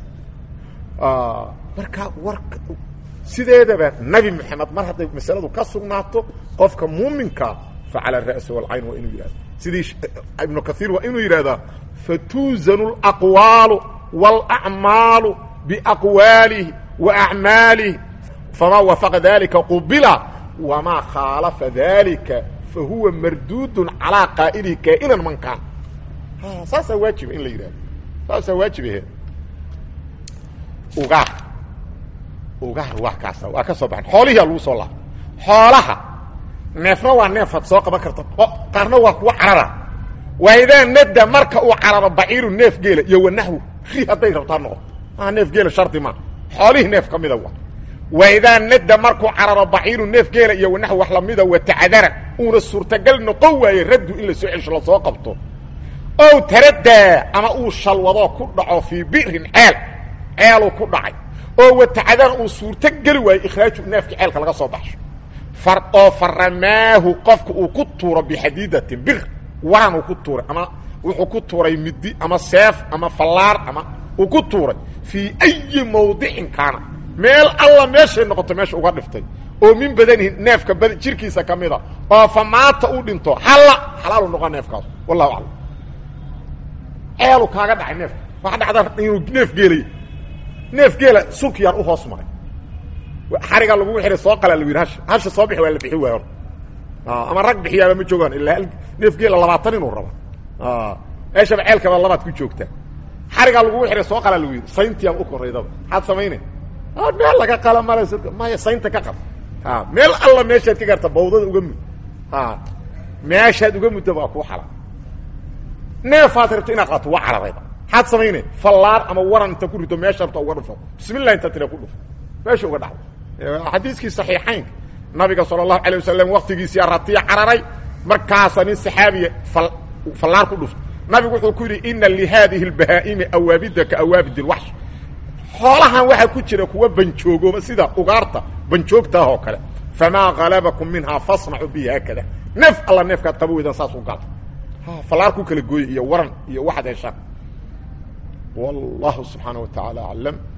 marka war sideedaba nabi moxamed mar hadday masaladu ka sugnaato qofka muuminka fa cala ra'si walcayn waa inuu yidhahdo sidii ibnu kaiir waa inuu yidhahdaa fatuuzanu alaqwaalu wاlacmaalu biaqwaalihi wa acmaalihi famaa wafaqa dalika qubila wamaa khaalafa dalika fahuwa marduudun calaa qaa'ilihi kaa'inan man kaan saasaa waajiba in la yidhahdo saasaa waajibahe ugaar ugaar waa kaasa waa ka soo baxan xoolihiia lagu soo laabto xoolaha neefna waa neefaad soo qaban karta qaarna waa kuwa carara waidaa nada marka uu cararo baciiru neef geela iyo wanaxwu ri hadday rabtaa noqoto maa neef geela shardi maa xoolihii neef ka mida waa waidaa nada markuu cararo baciiru neef geela iyo wanaxw wax lamida watacdara uuna suurtagal noqon waaye raddu in la soo celsho lasoo qabto ow taradaa ama uu shalwadoo ku dhaco fii bi'rin ceel ceeluu ku dhacay oo watacdara uu suurto geli waayo ikhraaju neefka ceelka laga soo baxsho oo faramaahu qofka uu ku tuuro bixadiidatin bir waran uu ku tuuray ama wuxuu ku tuuray midi ama seef ama fallaar ama uu ku tuuray fii ayi mawdicin kaana meel alla meeshay noqoto meesha uga dhiftay oo min badanihi neefka bad jirkiisa ka mida oo fa maata uu dhinto halla xalaalu noqo neefkaas wallahu aclam ceelu kaaga dhacay neefka waxa dhacda inuu neef geelay neef geela sunkiyaan u hoos maray xariga lagu xihay soo qalaa la yidhi hasha hasha soo bixi waa la bixi waay hor ama rag bixiyaaba ma joogaan ilaa neef geela labaatan inuu rabo meeshaba ceelkaba labaad ku joogtaa xarigaa lagugu xihay soo qalaa lagu yidhi sayntiyaan u koraydaba maxaad samaynay meel laga qala mala maya saynta ka qab meel alla meeshaad ka garta bawdada uga mud meeshaad uga mudda waa kuu xala neefaad rabto inaad qaato waa cararayba maxaad samaynay fallaar ama waran inta ku rito meesha rabta uga dhufo bismillah inta tira ku dhufo meesha uga dhacdo xadiiskii saxiixaynka nabiga sala allahu alay wasalam waktigiisii ratiya cararay markaasa nin saxaabiya fallaar ku dhufto nabigu wuxuu ku yidhi ina lihaadihi اlbahaa'imi awaabida ka awaabid اlwaxsh xoolahan waxaa ku jira kuwa banjoogooba sida ugaarta banjoogtaah oo kale famaa halabakum minhaa fasnacuu bihi haakada neef alla neefkaad qaba weydaan saas u gala fallaar ku kala gooye iyo waran iyo waxaad heshaan wallahu subxaanaه wa taعaalى aclam